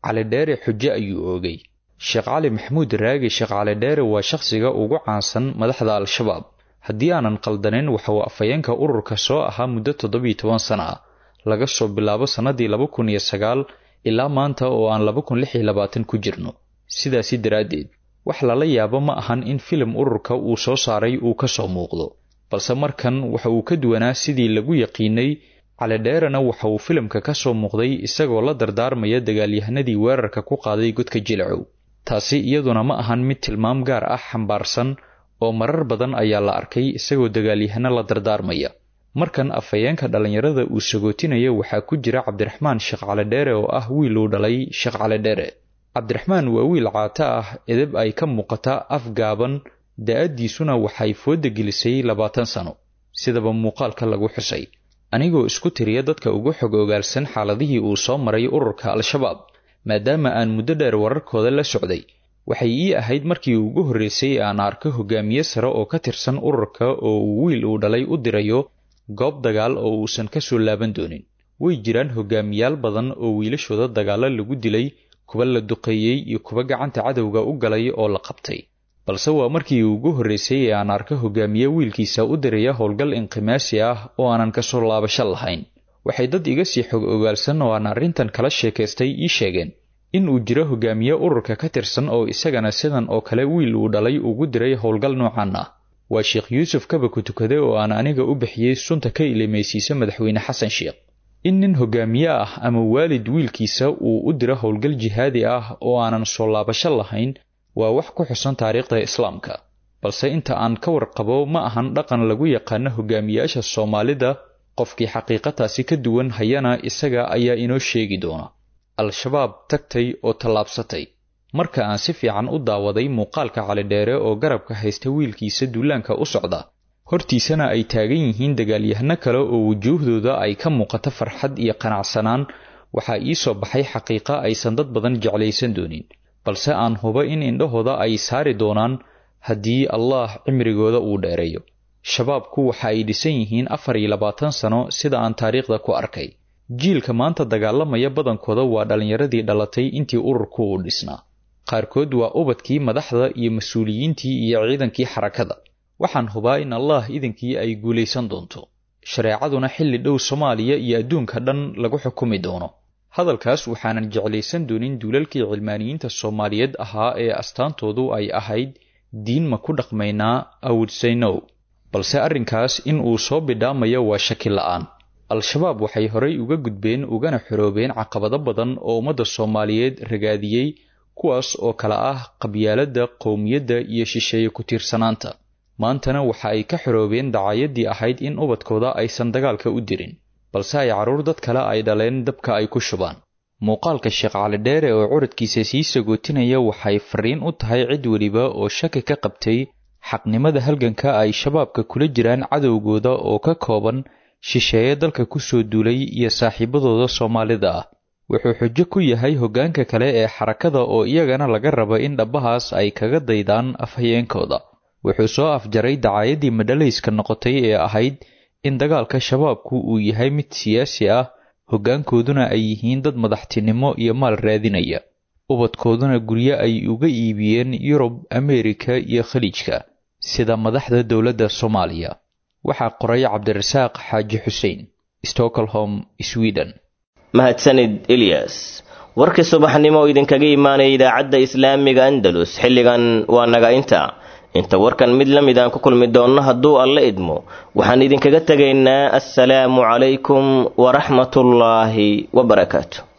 cali dheere xujo ayuu oogay sheekh cali maxamuud raagi sheekh cali dheere waa shakhsiga ugu caansan madaxda al-shabaab haddii aanan qaldanayn waxa uu afhayeenka ururka soo ahaa muddo toddobiyo toban sana ah laga soo bilaabo sannadii laba kun iyo sagaal ilaa maanta oo aan laba kun lix iyo labaatan ku jirno sidaasi daraaddeed wax lala yaabo ma ahan in filim ururka uu soo saaray uu ka soo muuqdo balse markan waxa uu ka duwanaa sidii lagu yaqiinay calidheerena waxa uu filimka ka soo muuqday isagoo la dardaarmaya dagaalyahanadii weerarka ku qaaday godka jilcow taasi iyaduna ma ahan mid tilmaam gaar ah xambaarsan oo marar badan ayaa la arkay isagoo dagaalyahano la dardaarmaya markan afhayeenka dhallinyarada uu sagootinaya waxaa ku jira cabdiraxmaan sheekh calidheere oo ah wiil uu dhalay sheekh calidheere cabdiraxmaan waa wiil caato ah edeb ay ka muuqata afgaaban da-addiisuna waxay fooda gelisay labaatan sano sidaba muuqaalka lagu xusay anigoo isku tiriya dadka ugu xog ogaalsan xaaladihii uu soo maray ururka al-shabaab maadaama aan muddo dheer wararkooda la socday waxay ii ahayd markii ugu horreysay aan arko hogaamiye sare oo ka tirsan ururka oo uu wiil uu dhalay u dirayo goob dagaal oo uusan ka soo laaban doonin way jiraan hogaamiyaal badan oo wiilashooda dagaallo lagu dilay kuwa la duqeeyey iyo kuwa gacanta cadowga u galay oo la qabtay balse waa markii ugu horreysay ee aan arko hogaamiye wiilkiisa u diraya howlgal inqimaasi ah oo aanan ka soo laabasho lahayn waxay dad iga sii xog ogaalsan oo aan arrintan kala sheekaystay ii sheegeen in uu jiro hogaamiye ururka ka tirsan oo isagana sidan oo kale wiil uu dhalay ugu diray howlgal noocan ah waa sheekh yuusuf kaba ku tukade oo aan aniga u bixiyey sunta ka ilimaysiisa madaxweyne xasan sheekh in nin hogaamiye ah ama waalid wiilkiisa uu u diro howlgal jihaadi ah oo aanan soo laabasho lahayn waa wax ku xusan taariikhda islaamka balse inta aan ka warqabo ma ahan dhaqan lagu yaqaano hogaamiyaasha soomaalida qofkii xaqiiqataasi ka duwan hayana isaga ayaa inoo sheegi doona al-shabaab tagtay oo tallaabsatay marka aan si fiican u daawaday muuqaalka calidheere oo garabka haysta wiilkiisa duulaanka u socda hortiisana ay taagan yihiin dagaalyahano kale oo wujuuhdooda ay ka muuqato farxad iyo qanacsanaan waxaa ii soo baxay xaqiiqa aysan dad badan jeclaysan doonin balse aan huba in indhahooda ay saari doonaan haddii allaah cimrigooda uu dheereeyo shabaabku waxa ay dhisan yihiin afar iyo labaatan sano sida aan taariikhda ku arkay jiilka maanta dagaalamaya badankooda waa dhallinyaradii dhalatay intii ururku uu dhisnaa qaarkood waa ubadkii madaxda iyo mas-uuliyiintii iyo ciidankii xarakada waxaan hubaa in allaah idinkii ay guulaysan doonto shareecaduna xilli dhow soomaaliya iyo adduunka dhan lagu xukumi doono hadalkaas waxaanan jeclaysan doonin duulalkii cilmaaniyiinta soomaaliyeed ahaa ee astaantoodu ay ahayd diin ma ku dhaqmaynaa awudsaynow balse arrinkaas in uu soo bidhaamayo waa shaki la'aan al-shabaab waxay horay uga gudbeen ugana xoroobeen caqabado badan oo ummadda soomaaliyeed ragaadiyey kuwaas oo kale ah qabyaaladda qowmiyadda iyo shisheeye ku tiirsanaanta maantana waxa ay ka xoroobeen dacaayadii ahayd in ubadkooda aysan dagaalka u dirin balse ay carruur dad kale ay dhaleen dabka ay ku shubaan muuqaalka sheekh calidheere oo curadkiisa sii sagootinaya waxay fariin u tahay cid weliba oo shaki ka qabtay xaqnimada halganka ay shabaabka kula jiraan cadowgooda oo ka kooban shisheeye dalka ku soo duulay iyo saaxiibadooda soomaalida ah wuxuu xujo ku yahay hoggaanka kale ee xarakada oo iyagana laga raba in dhabbahaas ay kaga daydaan afhayeenkooda wuxuu soo afjaray dacaayadii madhalayska noqotay ee ahayd in dagaalka shabaabku uu yahay mid siyaasi ah hoggaankooduna ay yihiin dad madaxtinimo iyo maal raadinaya ubadkooduna guryo ay uga iibiyeen yurub ameerika iyo khaliijka sida madaxda dowladda soomaaliya waxaa qoray cabdirasaaq xaaji xuseen stockholm sweden mahadsanid ilyas warkii subaxnimo oo idinkaga imaanaya idaacadda islaamiga andalus xilligan waa naga inta inta warkan mid la mid aan ku kulmi doonno hadduu alla idmo waxaan idinkaga tegaynaa assalaamu calaykum waraxmatullaahi wabarakaatu